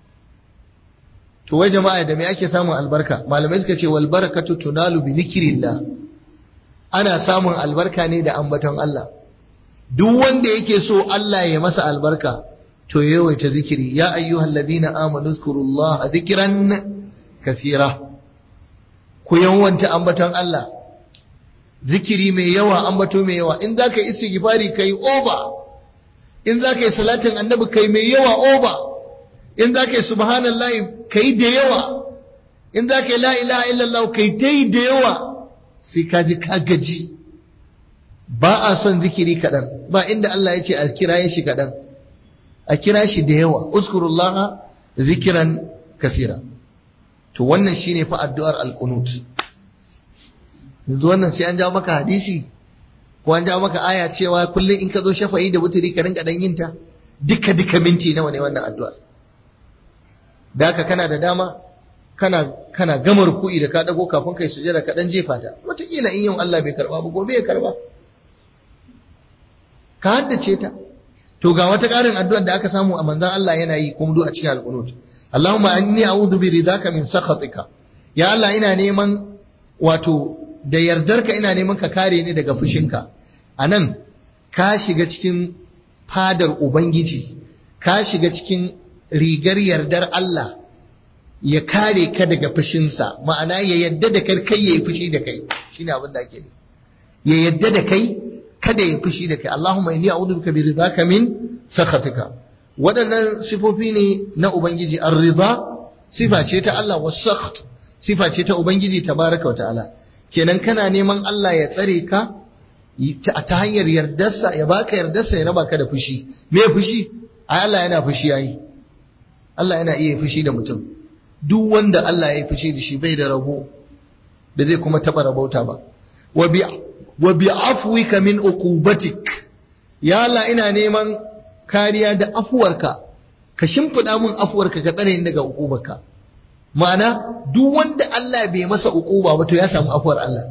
Speaker 1: to wai jama'a da me ake samun albarka malamai suka ce wal barakatu tunalu bi zikrillah ana samun albarka ne da ambaton Allah duk wanda yake so Allah ya masa albarka to yawaita zikiri ya ayyuhal ladina amanu zkurullaha dhikran kathira ku yawanta ambaton Allah zikiri mai yawa ambato mai yawa in zaka yi istighfari kai over in zaka yi salatin annabi kai mai yawa over in zaka yi subhanallahi kai da yawa in zaka yi la ilaha illallah kai tai da yawa sai ka ji ka gaji ba a son zikiri kaɗan ba inda Allah ya ce a kira shi kaɗan a kira shi da yawa uskurullaha zikiran kasira to wannan shine fa addu'ar alqunut yanzu wannan sai an jawo maka hadisi ko an jawo maka aya cewa kullum in ka zo shafa'i da wuturi ka rinka dan yin ta duka duka minti nawa ne wannan addu'ar da haka kana da dama kana kana gama ruku'i da ka dago kafin kai sujada ka dan jefa ta wataƙila in yau Allah bai karba ba gobe ya karba ka haddace ta to ga wata ƙarin addu'ar da aka samu a manzon Allah yana yi kuma duk a cikin alqunut Allahumma inni a'udhu bi ridaka min sakhatika ya Allah ina neman wato da yardarka ina neman ka kare ni daga fushinka anan ka shiga cikin fadar ubangiji ka shiga cikin rigar yardar Allah ya kare ka daga fushinsa ma'ana ya yadda da kai kai yayi fushi da kai shine abin da ake ya yadda da kai kada ya fushi da kai Allahumma inni a'udhu bika bi ridaka min sakhatika waɗannan sifofi ne na ubangiji ar-ridha sifa ce ta Allah was sakht sifa ce ta ubangiji tabaraka wa ta'ala kenan kana neman Allah ya tsare ka ta hanyar yardarsa ya baka yardarsa ya raba ka da fushi me fushi ai Allah yana fushi yayi Allah yana iya fushi da mutum duk wanda Allah ya yi fushi da shi bai da rabo da zai kuma taba rabauta ba wa bi wa bi afwika min uqubatik ya Allah ina neman kariya da afuwarka ka shimfida mun afuwarka ka tsare ni daga uqubarka ma'ana duk wanda Allah bai masa uquba ba to ya samu afuwar Allah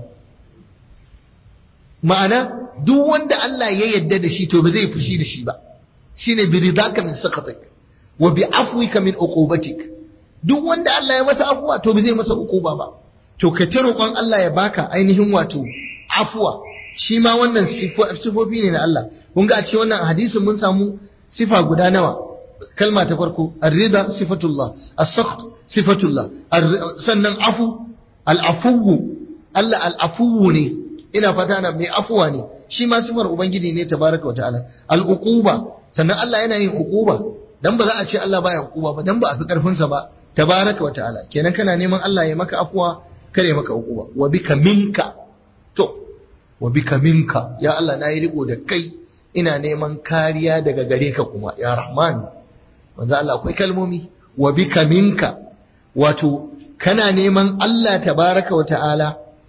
Speaker 1: ma'ana duk wanda Allah ya yadda da shi to ba zai fushi da shi ba shine bi ridaka min sakatik wa bi afwika min uqubatik duk wanda Allah ya masa afuwa to ba zai masa uquba ba to ka ta roƙon Allah ya baka ainihin wato afuwa shi ma wannan sifofi ne na Allah kun ga a cikin wannan hadisin mun samu sifa guda nawa kalma ta farko ar-rida sifatullah as-sakht sifatullah sannan afu al-afuwu Allah al-afuwu ne ina fata na mai afuwa ne shi ma sifar ubangiji ne tabaraka wa ta'ala al-uquba sannan Allah yana yin uquba dan ba za a ce Allah baya uquba ba dan ba a fi karfin sa ba tabaraka wa ta'ala kenan kana neman Allah ya maka afuwa kare maka uquba wa bika minka to wa bika minka ya Allah na yi riko da kai ina neman kariya daga gare ka kuma ya rahman manzo Allah akwai kalmomi wa bika minka wato kana neman Allah tabaraka wa ta'ala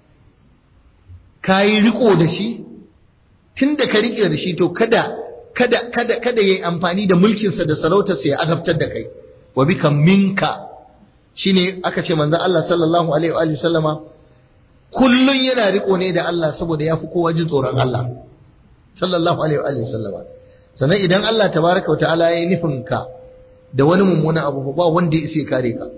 Speaker 1: kayi riko da shi tunda ka rike da shi to kada kada kada kada yayi amfani da mulkinsa da sarautarsa ya azabtar da kai wa bika minka shine aka ce manzo Allah sallallahu alaihi wa alihi sallama kullun yana riko ne da Allah saboda yafi kowa jin tsoron Allah sallallahu alaihi wa alihi sallama sannan idan Allah tabaraka wa ta'ala yayi nufin ka da wani mummuna abu ba wanda ya isa kare ka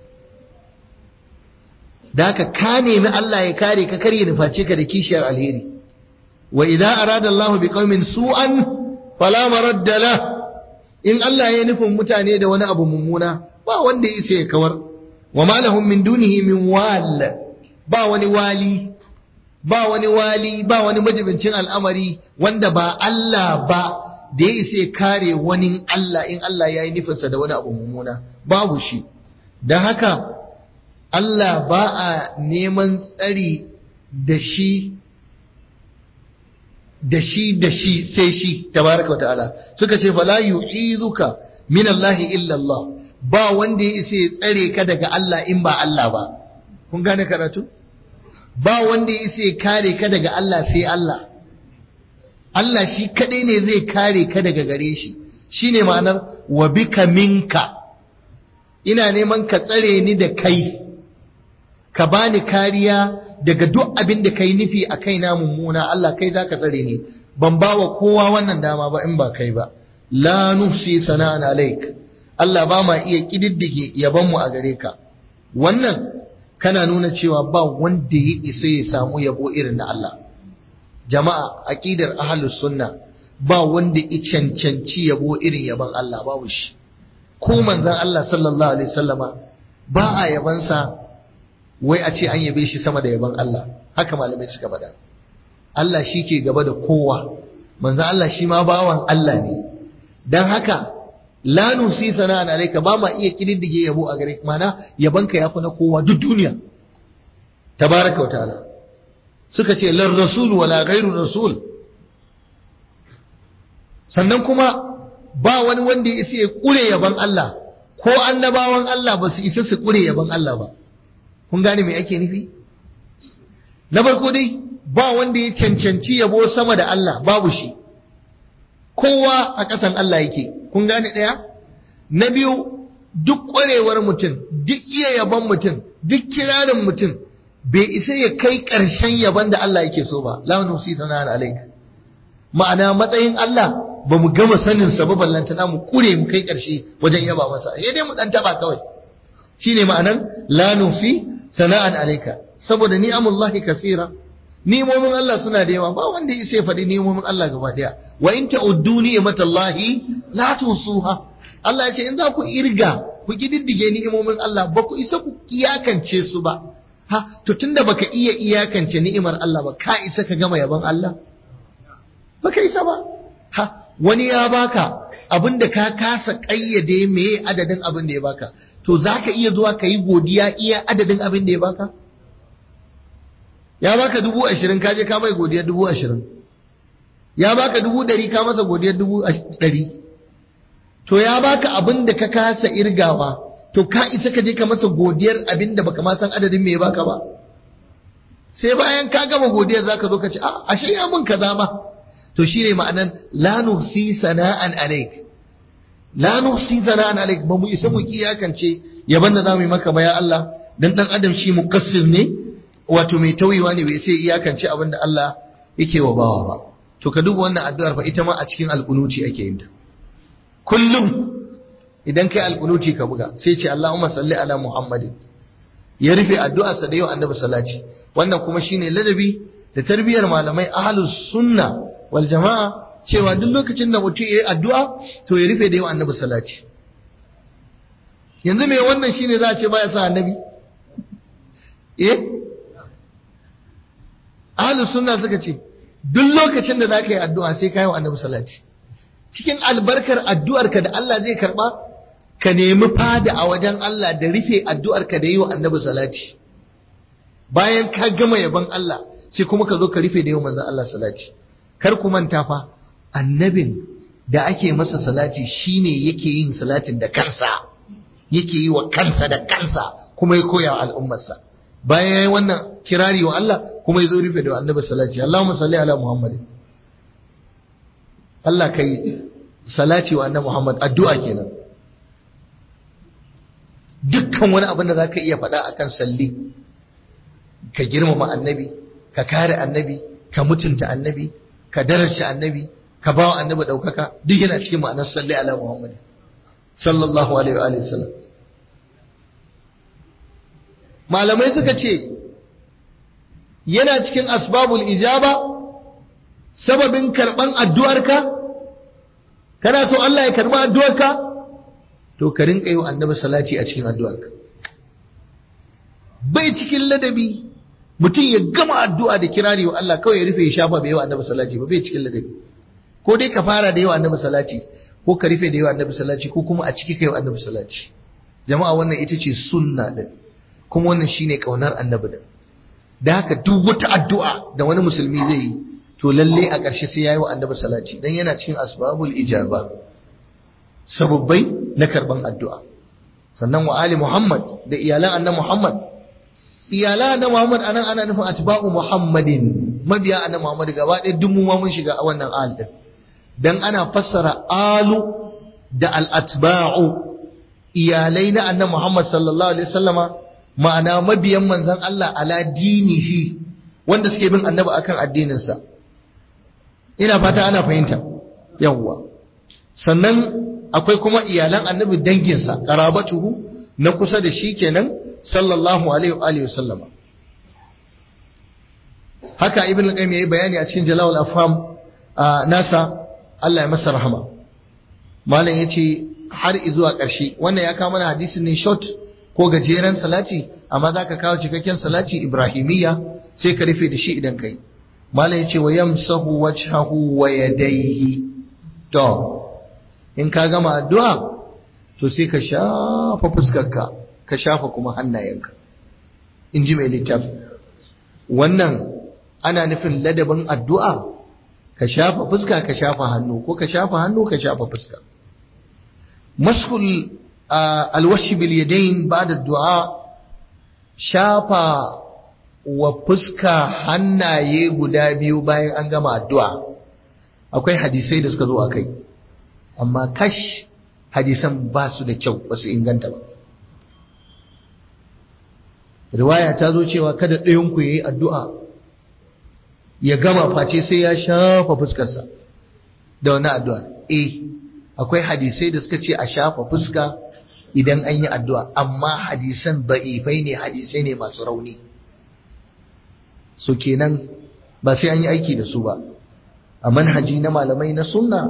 Speaker 1: da haka ka nemi Allah ya kare ka kar ya nuface ka da kishiyar alheri wa idza arada Allahu biqaumin su'an fala maradda la in Allah ya nufin mutane da wani abu mummuna ba wanda ya isa ya kawar wa ma lahum min dunihi min wal ba wani wali ba wani wali ba wani majibincin al'amari wanda ba Allah ba da ya isa kare wani Allah in Allah ya yi nufinsa da wani abu mummuna babu shi don haka Allah ba a neman tsari da shi da shi da shi sai shi tabaraka wa ta'ala suka ce fala yu'izuka min Allah illa Allah ba wanda ya isa ya tsare ka daga Allah in ba Allah ba kun gane karatu ba wanda ya isa ya kare ka daga Allah sai Allah Allah shi kadai ne zai kare ka daga gare shi shine ma'anar wa bika minka ina neman ka tsare ni da kai ka bani kariya daga duk abin da kai nufi a kaina mummuna Allah kai zaka tsare ni ban ba wa kowa wannan dama ba in ba kai ba la nufsi sana'an alaik Allah ba ma iya kididdige yaban mu a gare ka wannan kana nuna cewa ba wanda ya isa ya samu yabo irin na Allah jama'a aqidar ahlus sunna ba wanda ya cancanci yabo irin yaban Allah babu shi ko manzon Allah sallallahu alaihi wasallama ba a yabansa wai a ce an yabe shi sama da yaban Allah haka malamai suka faɗa Allah shi ke gaba da kowa manzon Allah shi ma bawan Allah ne dan haka la nusi sana'an alayka ba ma iya kididdige yabo a gare mana yabanka yafi na kowa duk duniya tabaraka wa ta'ala suka ce lar rasul wala ghairu rasul sannan kuma ba wani wanda ya isa ya kure yaban Allah ko annabawan Allah ba su isa su kure yaban Allah ba kun gane me ake nufi na farko dai ba wanda ya cancanci yabo sama da Allah babu shi kowa a ƙasan Allah yake kun gane ɗaya na biyu duk ƙwarewar mutum duk iya yaban mutum duk kirarin mutum bai isa ya kai ƙarshen yaban da Allah yake so ba la nusi sana alaik ma'ana matsayin Allah ba mu gama sanin sa ba ballantana mu kure mu kai ƙarshe wajen yaba masa sai dai mu dan taba kawai shine ma'anan la nusi sana'an alaika saboda ni'amullahi kasira ni'imomin Allah suna da yawa ba wanda ya faɗi ni'imomin Allah gaba daya wa in ta'uddu ni'matallahi la tusuha Allah ya ce in za ku irga ku kididdige ni'imomin Allah ba ku isa ku iyakance su ba ha to tunda baka iya iyakance ni'imar Allah ba ka isa ka gama yaban Allah baka isa ba ha wani ya baka abinda ka kasa kayyade meye adadin abin da ya baka to zaka iya zuwa ka yi godiya iya adadin abin da ya baka ya baka dubu ashirin ka je ka mai godiyar dubu ashirin ya baka dubu ɗari ka masa godiyar dubu ɗari to ya baka abin da ka kasa irgawa to ka isa ka je ka masa godiyar abin da baka ma san adadin me baka ba sai bayan ka gama godiyar zaka zo ka ce a ashe ya mun kaza ma to shine ma'anan la nuhsi sana'an alaik la nuhsi sana'an alaik ba mu isa mu kiyakance yaban da zamu yi maka ba ya Allah dan dan adam shi muqassir ne wato mai tauyewa ne bai sai iyakance abin da Allah yake wa bawa ba to ka duba wannan addu'ar fa ita ma a cikin alƙunuti ake yin ta kullum idan kai alƙunuti ka buga sai ce Allahumma salli ala Muhammadin ya rufe addu'arsa da yau annabi salati wannan kuma shine ladabi da tarbiyar malamai ahlus sunna wal jama'a cewa duk lokacin da mutum yayi addu'a to ya rufe da yau annabi salati yanzu me wannan shine za a ce baya sa annabi eh ahlus sunna suka ce duk lokacin da zaka yi addu'a sai ka yi wa annabi salati cikin albarkar addu'arka da Allah zai karba ka nemi fada a wajen Allah da rufe addu'arka da yi wa annabi salati bayan ka gama yaban Allah sai kuma ka zo ka rufe da yi wa manzon Allah salati kar ku manta fa annabin da ake masa salati shine yake yin salatin da kansa yake yi wa kansa da kansa kuma ya koya wa al'ummarsa bayan yayi wannan kirari wa Allah kuma ya zo rufe da annabi salati Allahumma salli ala Muhammad Allah kai salati wa annabi Muhammad addu'a kenan dukkan wani abin da zaka iya faɗa akan salli ka girmama annabi ka kare annabi ka mutunta annabi ka daraja annabi ka ba wa annabi ɗaukaka duk yana cikin ma'anar salli ala Muhammad sallallahu alaihi wa sallam malamai suka ce yana cikin asbabul ijaba sababin karban addu'arka kana so Allah ya karba addu'arka to ka rinka yi wa annabi salati a cikin addu'arka bai cikin ladabi mutum ya gama addu'a da kirari wa Allah kawai ya rufe ya shafa bai yawa annabi salati ba bai cikin ladabi ko dai ka fara da yawa annabi salati ko ka rufe da yawa annabi salati ko kuma a ciki kai wa annabi salati jama'a wannan ita ce sunna din kuma wannan shine kaunar annabi din da haka duk wata addu'a da wani musulmi zai yi to lalle a ƙarshe sai yayi wa annabi salati dan yana cikin asbabul ijaba sababbai na karban addu'a sannan wa ali muhammad da iyalan annabi muhammad iyalan annabi muhammad anan ana nufin atba'u muhammadin mabiya annabi muhammad gaba ɗaya duk mu ma mun shiga a wannan al din dan ana fassara alu da al atba'u iyalai na annabi muhammad sallallahu alaihi wasallama ma'ana mabiyan manzon Allah ala dinihi wanda suke bin annabi akan addininsa ina fata ana fahimta yawwa sannan akwai kuma iyalan annabi danginsa qarabatuhu na kusa da shi kenan sallallahu alaihi wa alihi wasallama haka ibn al-qayyim yayi bayani a cikin jalal afham nasa Allah ya masa rahama malam yace har zuwa ƙarshe wannan ya kawo mana hadisin ne short ko gajeren salati amma zaka kawo cikakken salati ibrahimiyya sai ka rufe da shi idan kai malam yace wa yamsahu wajhahu wa yadayhi to in ka gama addu'a to sai ka shafa fuskarka ka shafa kuma hannayenka in ji mai littafi wannan ana nufin ladabin addu'a ka shafa fuska ka shafa hannu ko ka shafa hannu ka shafa fuska maskul alwashi bil yadayn ba'da du'a shafa wa fuska hannaye guda biyu bayan an gama addu'a akwai hadisai da suka zo a kai amma kash hadisan ba su da kyau ba su inganta ba riwaya ta zo cewa kada ɗayanku ya yi addu'a ya gama face sai ya shafa fuskarsa da wani addu'a eh akwai hadisai da suka ce a shafa fuska idan an yi addu'a amma hadisan ba'ifai ne hadisai ne masu rauni so kenan ba sai an yi aiki da su ba a manhaji na malamai na sunna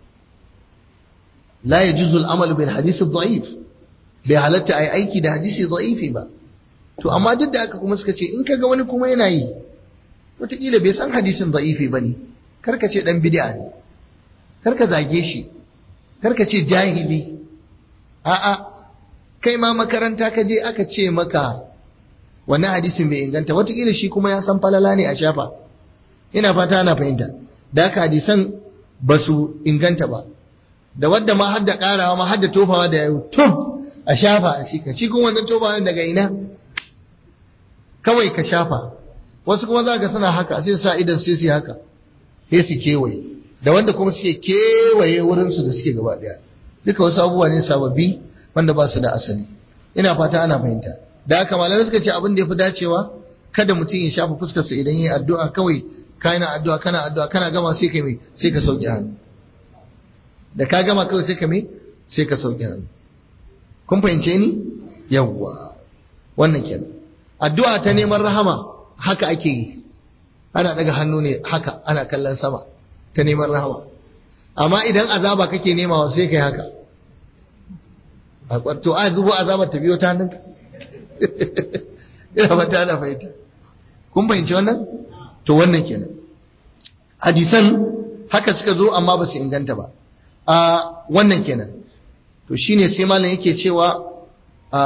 Speaker 1: la yajuzu al-amalu bil hadith ad-da'if bai halatta ai aiki da hadisi da'ifi ba to amma duk da haka kuma suka ce in kaga wani kuma yana yi wataƙila bai san hadisin da'ifi ba ne karka ce ɗan bid'a ne karka zage shi karka ce jahili a'a kai ma makaranta ka je aka ce maka wani hadisin bai inganta wataƙila shi kuma ya san falala ne a shafa ina fata ana fahimta da haka hadisan ba su inganta ba da wadda ma hadda ƙarawa ma hadda tofawa da yau tuf a shafa a shi ka shi kuma wannan tofawa daga ina kawai ka shafa wasu kuma za ka suna haka sai sa idan sai su haka sai su kewaye da wanda kuma suke kewaye wurinsu da suke gaba daya duka wasu abubuwa ne sababbi wanda ba su da asali ina fata ana fahimta da haka malamai suka ce abin da ya fi dacewa kada mutum ya shafa fuskarsa idan ya yi addu'a kawai kana addu'a kana addu'a kana gama sai ka mai sai ka sauke hannu da ka gama kawai sai ka mai sai ka sauke hannu kun fahimce ni yawwa wannan kenan addu'a ta neman rahama haka ake yi ana daga hannu ne haka ana kallon sama ta neman rahama amma idan azaba kake nema sai kai haka a kwarto a zubo azabar ta biyo ta hannunka ina ba ta ana fahimta kun fahimci wannan to wannan kenan hadisan haka suka zo amma ba su inganta ba a wannan kenan to shine sai malam yake cewa a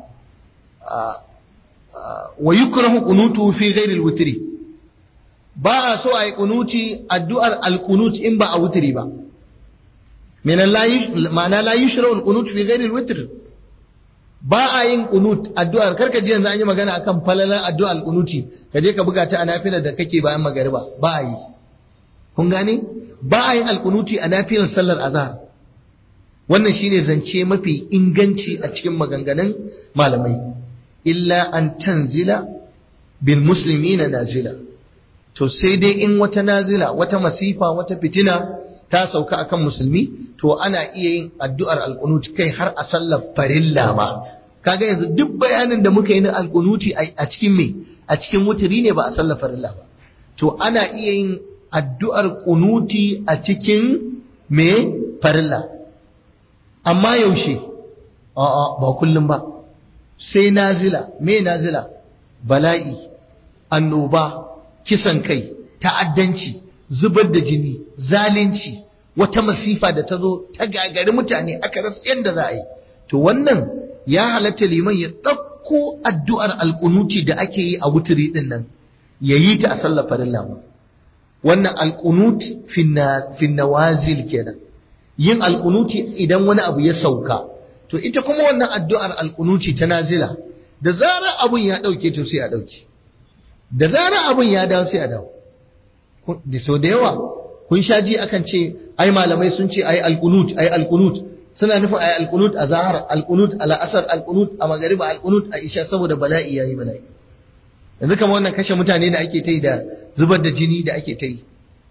Speaker 1: wa yukrahu qunutu fi ghairi al-witri ba a so ai qunuti addu'ar al-qunut in ba a wutri ba min ma'ana la yushra'u al-qunut fi ghairi al-witr ba a yin qunut addu'ar karka ji yanzu an yi magana akan falalan addu'ar al-qunuti ka je ka buga ta a nafila da kake bayan magariba ba a yi kun gane ba a yin al-qunuti a nafilar sallar azhar wannan shine zance mafi inganci a cikin maganganun malamai illa an tanzila bil muslimina nazila to sai dai in wata nazila wata masifa wata fitina ta sauka akan musulmi to ana iya yin addu'ar alqunut kai har a sallar farilla ma kaga yanzu duk bayanin da muka yi na alqunuti a cikin me a cikin wuturi ne ba a sallar farilla ba to ana iya yin addu'ar qunuti a cikin me farilla amma yaushe a'a ba kullum ba sai nazila me nazila bala'i annoba kisan kai ta'addanci zubar da jini zalunci wata masifa da ta zo ta gagari mutane aka rasa yadda za a yi to wannan ya halatta liman ya ɗauko addu'ar alƙunuti da ake yi a wuturi ɗin nan ya yi ta a sallar farilla ma wannan alƙunut fin nawazil kenan yin alƙunuti idan wani abu ya sauka to ita kuma wannan addu'ar alƙunuti ta nazila da zarar abun ya ɗauke to sai a ɗauke da zarar abun ya dawo sai a dawo da sau da yawa kun sha ji akan ce ai malamai sun ce ai alqunut ai alqunut suna nufin ai alqunut a zahar alqunut a la'asar alqunut a magariba alqunut a isha saboda bala'i yayi bala'i yanzu kamar wannan kashe mutane da ake ta yi da zubar da jini da ake ta yi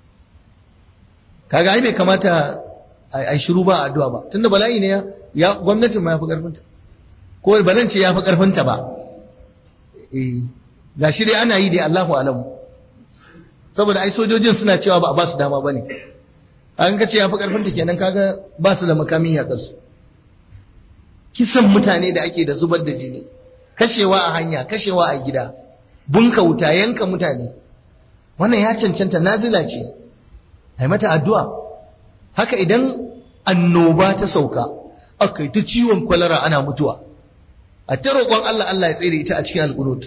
Speaker 1: kaga ai bai kamata ai shiru ba addu'a ba tunda bala'i ne ya gwamnatin ma ya fi karfinta ko banan ce ya fi karfinta ba eh gashi dai ana yi dai Allahu alamu saboda ai sojojin suna cewa ba a ba su dama ba ne an ka ce ya fi ƙarfinta kenan kaga ba su da makamin ya su kisan mutane da ake da zubar da jini kashewa a hanya kashewa a gida bunka wuta yanka mutane wannan ya cancanta nazila ce ai mata addu'a haka idan annoba ta sauka aka ta ciwon kwalara ana mutuwa a ta roƙon Allah Allah ya tsere ita a cikin alƙunut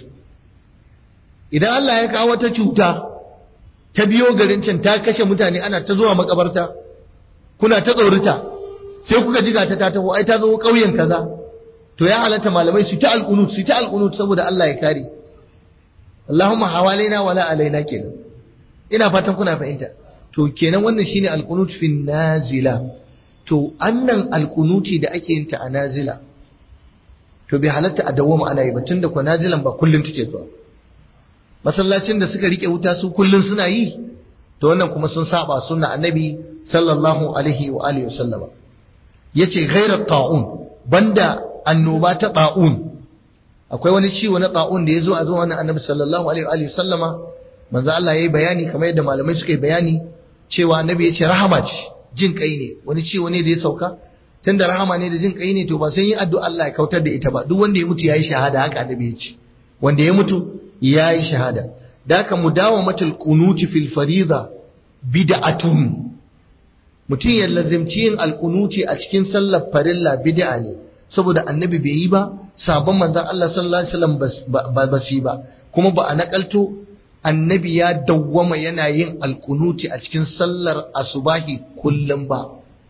Speaker 1: idan Allah ya kawo wata cuta ta biyo garin can ta kashe mutane ana ta zuwa makabarta kuna ta tsorita sai kuka jiga ta ta taho ai ta zo ƙauyen kaza to ya halatta malamai su ta alqunut su ta alqunut saboda Allah ya kare Allahumma hawalaina wala alaina kenan ina fatan kuna fahimta to kenan wannan shine alqunut fi nazila to annan alqunuti da ake yin ta a nazila to bai halatta a dawwama ana yi ba tunda ko nazilan ba kullun take zuwa masallacin da suka rike wuta su kullun suna yi to wannan kuma sun saba sunna annabi sallallahu alaihi wa alihi wasallama yace ghairat ta'un banda annoba ta ta'un akwai wani ciwo na ta'un da yazo a zuwa wannan annabi sallallahu alaihi wa alihi wasallama manzo Allah yayi bayani kamar yadda malamai suka yi bayani cewa annabi yace rahama ce jin kai ne wani ciwo ne da ya sauka tunda rahama ne da jin kai ne to ba sai yin addu'a Allah ya kautar da ita ba duk wanda ya mutu yayi shahada haka annabi ya ce wanda ya mutu ya yi shahada da aka mudawamatul kunuti fil farida bid'atun mutum ya lazimci yin alkunuti a cikin sallar farilla bid'a ne saboda annabi bai yi ba sabon manzon Allah sallallahu alaihi wasallam ba su ba kuma ba a nakalto annabi ya dawwama yana yin alkunuti a cikin sallar asubahi kullum ba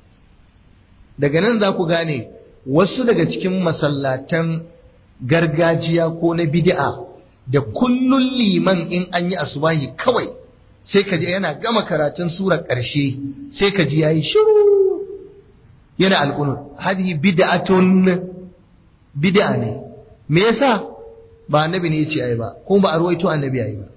Speaker 1: daga nan za ku gane wasu daga cikin masallatan gargajiya ko na bid'a da kullun liman in an yi asubahi kawai sai ka ji yana gama karatun surar ƙarshe sai ka ji yayi shiru yana alƙunut hadi bid'atun bid'a ne me yasa ba annabi ne yace ayi ba ko ba a ruwaito annabi ayi ba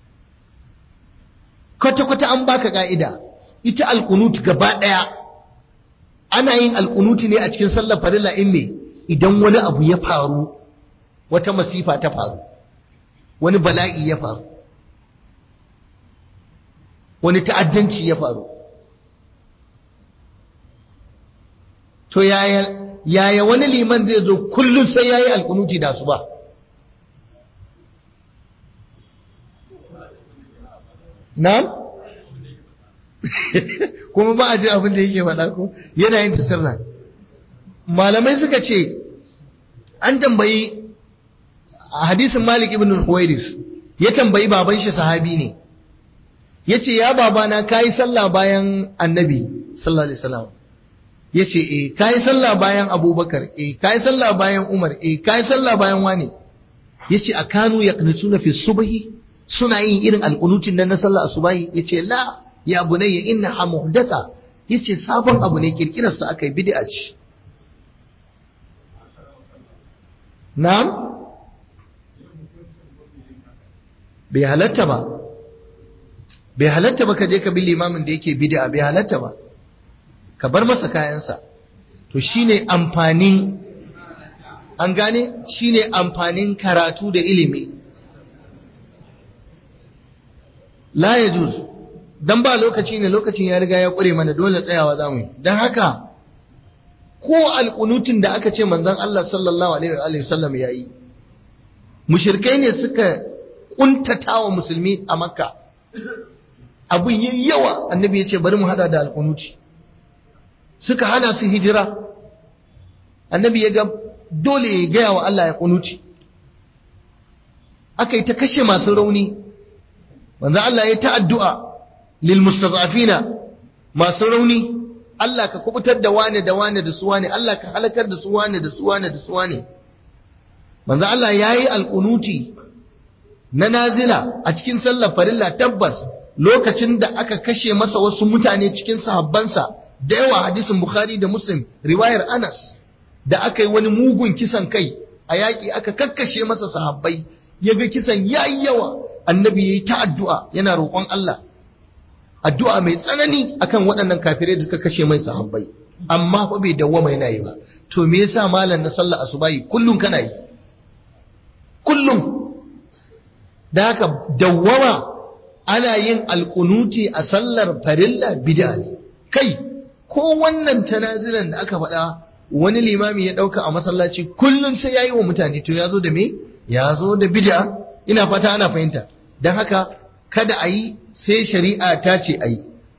Speaker 1: kwata kwata an baka ka'ida ita alƙunut gaba ɗaya ana yin alƙunuti ne a cikin sallar farilla in me idan wani abu ya faru wata masifa ta faru wani bala'i ya faru wani ta'addanci ya faru to yaya yaya wani liman zai zo kullum sai yayi alkunuti da su ba na'am kuma ba a ji abin da yake faɗa ko yana yin tasirna malamai suka ce an tambayi a hadisin Malik ibn Huwairis ya tambayi baban shi sahabi ne yace ya babana kai sallah bayan annabi sallallahu alaihi wasallam yace eh kai sallah bayan Abubakar eh kai sallah bayan Umar eh kai sallah bayan wani yace akanu yaqnutuna fi subhi suna yin irin alqunutin nan na sallah asubahi yace la ya bunayya innaha muhdatha yace sabon abu ne kirkirar sa akai bid'a ce na'am bai halatta ba bai halatta ba ka je ka bi limamin da yake bid'a bai halatta ba ka bar masa kayansa to shine amfanin an gane shine amfanin karatu da ilimi la yajuz dan ba lokaci ne lokacin ya riga ya kure mana dole tsayawa zamu yi dan haka ko alƙunutin da aka ce manzon Allah sallallahu alaihi wa sallam yayi mushrikai ne suka kuntatawa musulmi a makka abin yi yawa annabi ya ce bari mu hada da alkunuti suka hana su hijira annabi ya ga dole ya gaya wa Allah ya kunuti aka yi ta kashe masu rauni manzo Allah ya ta addu'a lil mustazafina masu rauni Allah ka kubutar da wane da wane da su wane Allah ka halakar da su wane da su wane da su wane manzo Allah yayi alqunuti na nazila a cikin sallar farilla tabbas lokacin da aka kashe masa wasu mutane cikin sahabbansa da yawa hadisin Bukhari da Muslim riwayar Anas da aka yi wani mugun kisan kai a yaƙi aka kakkashe masa sahabbai ya ga kisan yayi yawa annabi yayi ta addu'a yana roƙon Allah addu'a mai tsanani akan waɗannan kafirai da suka kashe mai sahabbai amma fa bai dawwama yana yi ba to me yasa malam na sallar asubahi kullun kana yi kullum da haka dawwama ana yin alkunuti a sallar farilla bid'a ne kai ko wannan tanazilan da aka faɗa wani limami ya ɗauka a masallaci kullum sai ya yi wa mutane to ya zo da me ya zo da bid'a ina fata ana fahimta don haka kada a yi sai shari'a ta ce a yi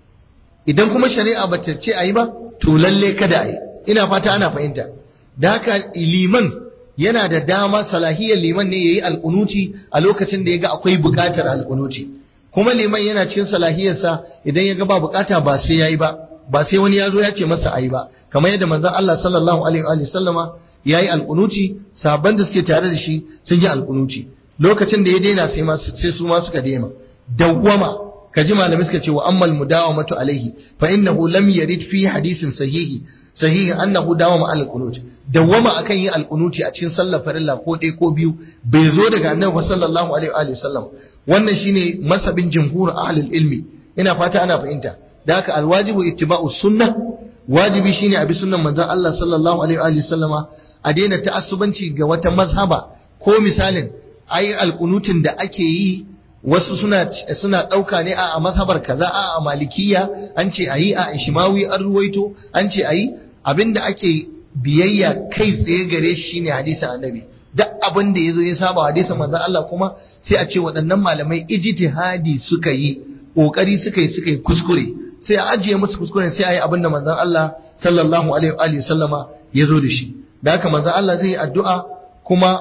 Speaker 1: idan kuma shari'a ba ta ce a yi ba to lalle kada a yi ina fata ana fahimta da haka liman yana da dama salahiyar liman ne ya yi alkunuti a lokacin da ya ga akwai buƙatar alkunuti kuma liman yana cikin salahiyarsa idan ya ga ba buƙata ba sai ya yi ba ba sai wani ya zo ya ce masa ayi ba kamar yadda manzon Allah sallallahu alaihi wa sallama yayi alqunuti sabban da suke tare da shi sun yi alqunuti lokacin da ya daina sai ma sai su ma suka daina dawwama kaji malamai suka ce wa ammal mudawamatu alaihi fa innahu lam yarid fi hadisin sahihi sahihi annahu dawama al qunut dawwama akan yi al qunuti a cikin sallar farilla ko ɗaya ko biyu bai zo daga annabi sallallahu alaihi wa sallam wannan shine masabin jumhur ahlul ilmi ina fata ana fahimta da haka alwajibu ittiba'u sunna wajibi shine abi sunnan manzon Allah sallallahu alaihi wa sallama a daina ta'assubanci ga wata mazhaba ko misalin ayi alqunutin da ake yi wasu suna suna dauka ne a mazhabar kaza a malikiya an ce ayi a ishmawi an ruwaito an ce ayi abinda ake biyayya kai tsaye gare shi shine hadisin annabi duk abin da yazo ya saba hadisin manzon Allah kuma sai a ce waɗannan malamai ijtihadi suka yi kokari suka yi suka yi kuskure sai a ajiye musu kuskuren sai a yi abin da manzon Allah sallallahu alaihi wa sallama ya zo da shi da haka manzon Allah zai yi addu'a kuma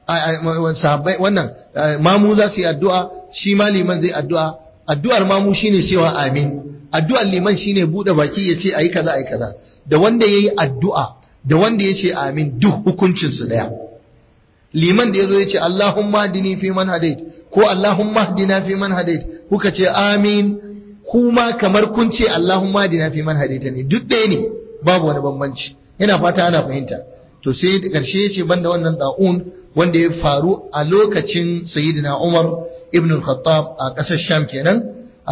Speaker 1: sahabbai wannan mamu za su yi addu'a shi ma liman zai addu'a addu'ar mamu shine cewa amin addu'ar liman shine bude baki ya ce ayi kaza ayi kaza da wanda yayi addu'a da wanda ya ce amin duk hukuncin su daya liman da yazo ya ce Allahumma dini fi man hadait ko Allahumma hdina fi man hadait kuka ce amin kuma kamar kun ce Allahumma dina fi man hadaita ne duk ɗaya ne babu wani bambanci ina fata ana fahimta to sai da ƙarshe ya ce banda wannan da'un wanda ya faru a lokacin sayyidina Umar ibn al-Khattab a ƙasar Sham kenan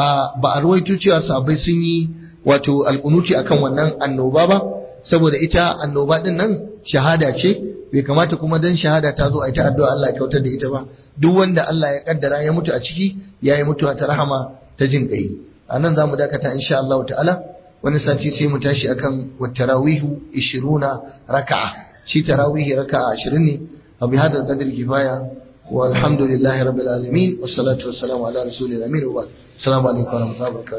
Speaker 1: ba a ruwaito cewa sahabbai sun yi wato alƙunuci akan wannan annoba ba saboda ita annoba din nan shahada ce bai kamata kuma dan shahada ta zo a ita addu'a Allah ya kautar da ita ba duk wanda Allah ya kaddara ya mutu a ciki yayi mutuwa ta rahama ta jin kai a nan za mu dakata insha Allah ta'ala wani sati sai mu tashi akan wattarawihu 20 raka'a shi tarawihi raka'a 20 ne wa bi hadha qadri kifaya walhamdulillahi rabbil alamin wassalatu wassalamu ala rasulil amin wa assalamu alaikum wa rahmatullahi wa barakatuh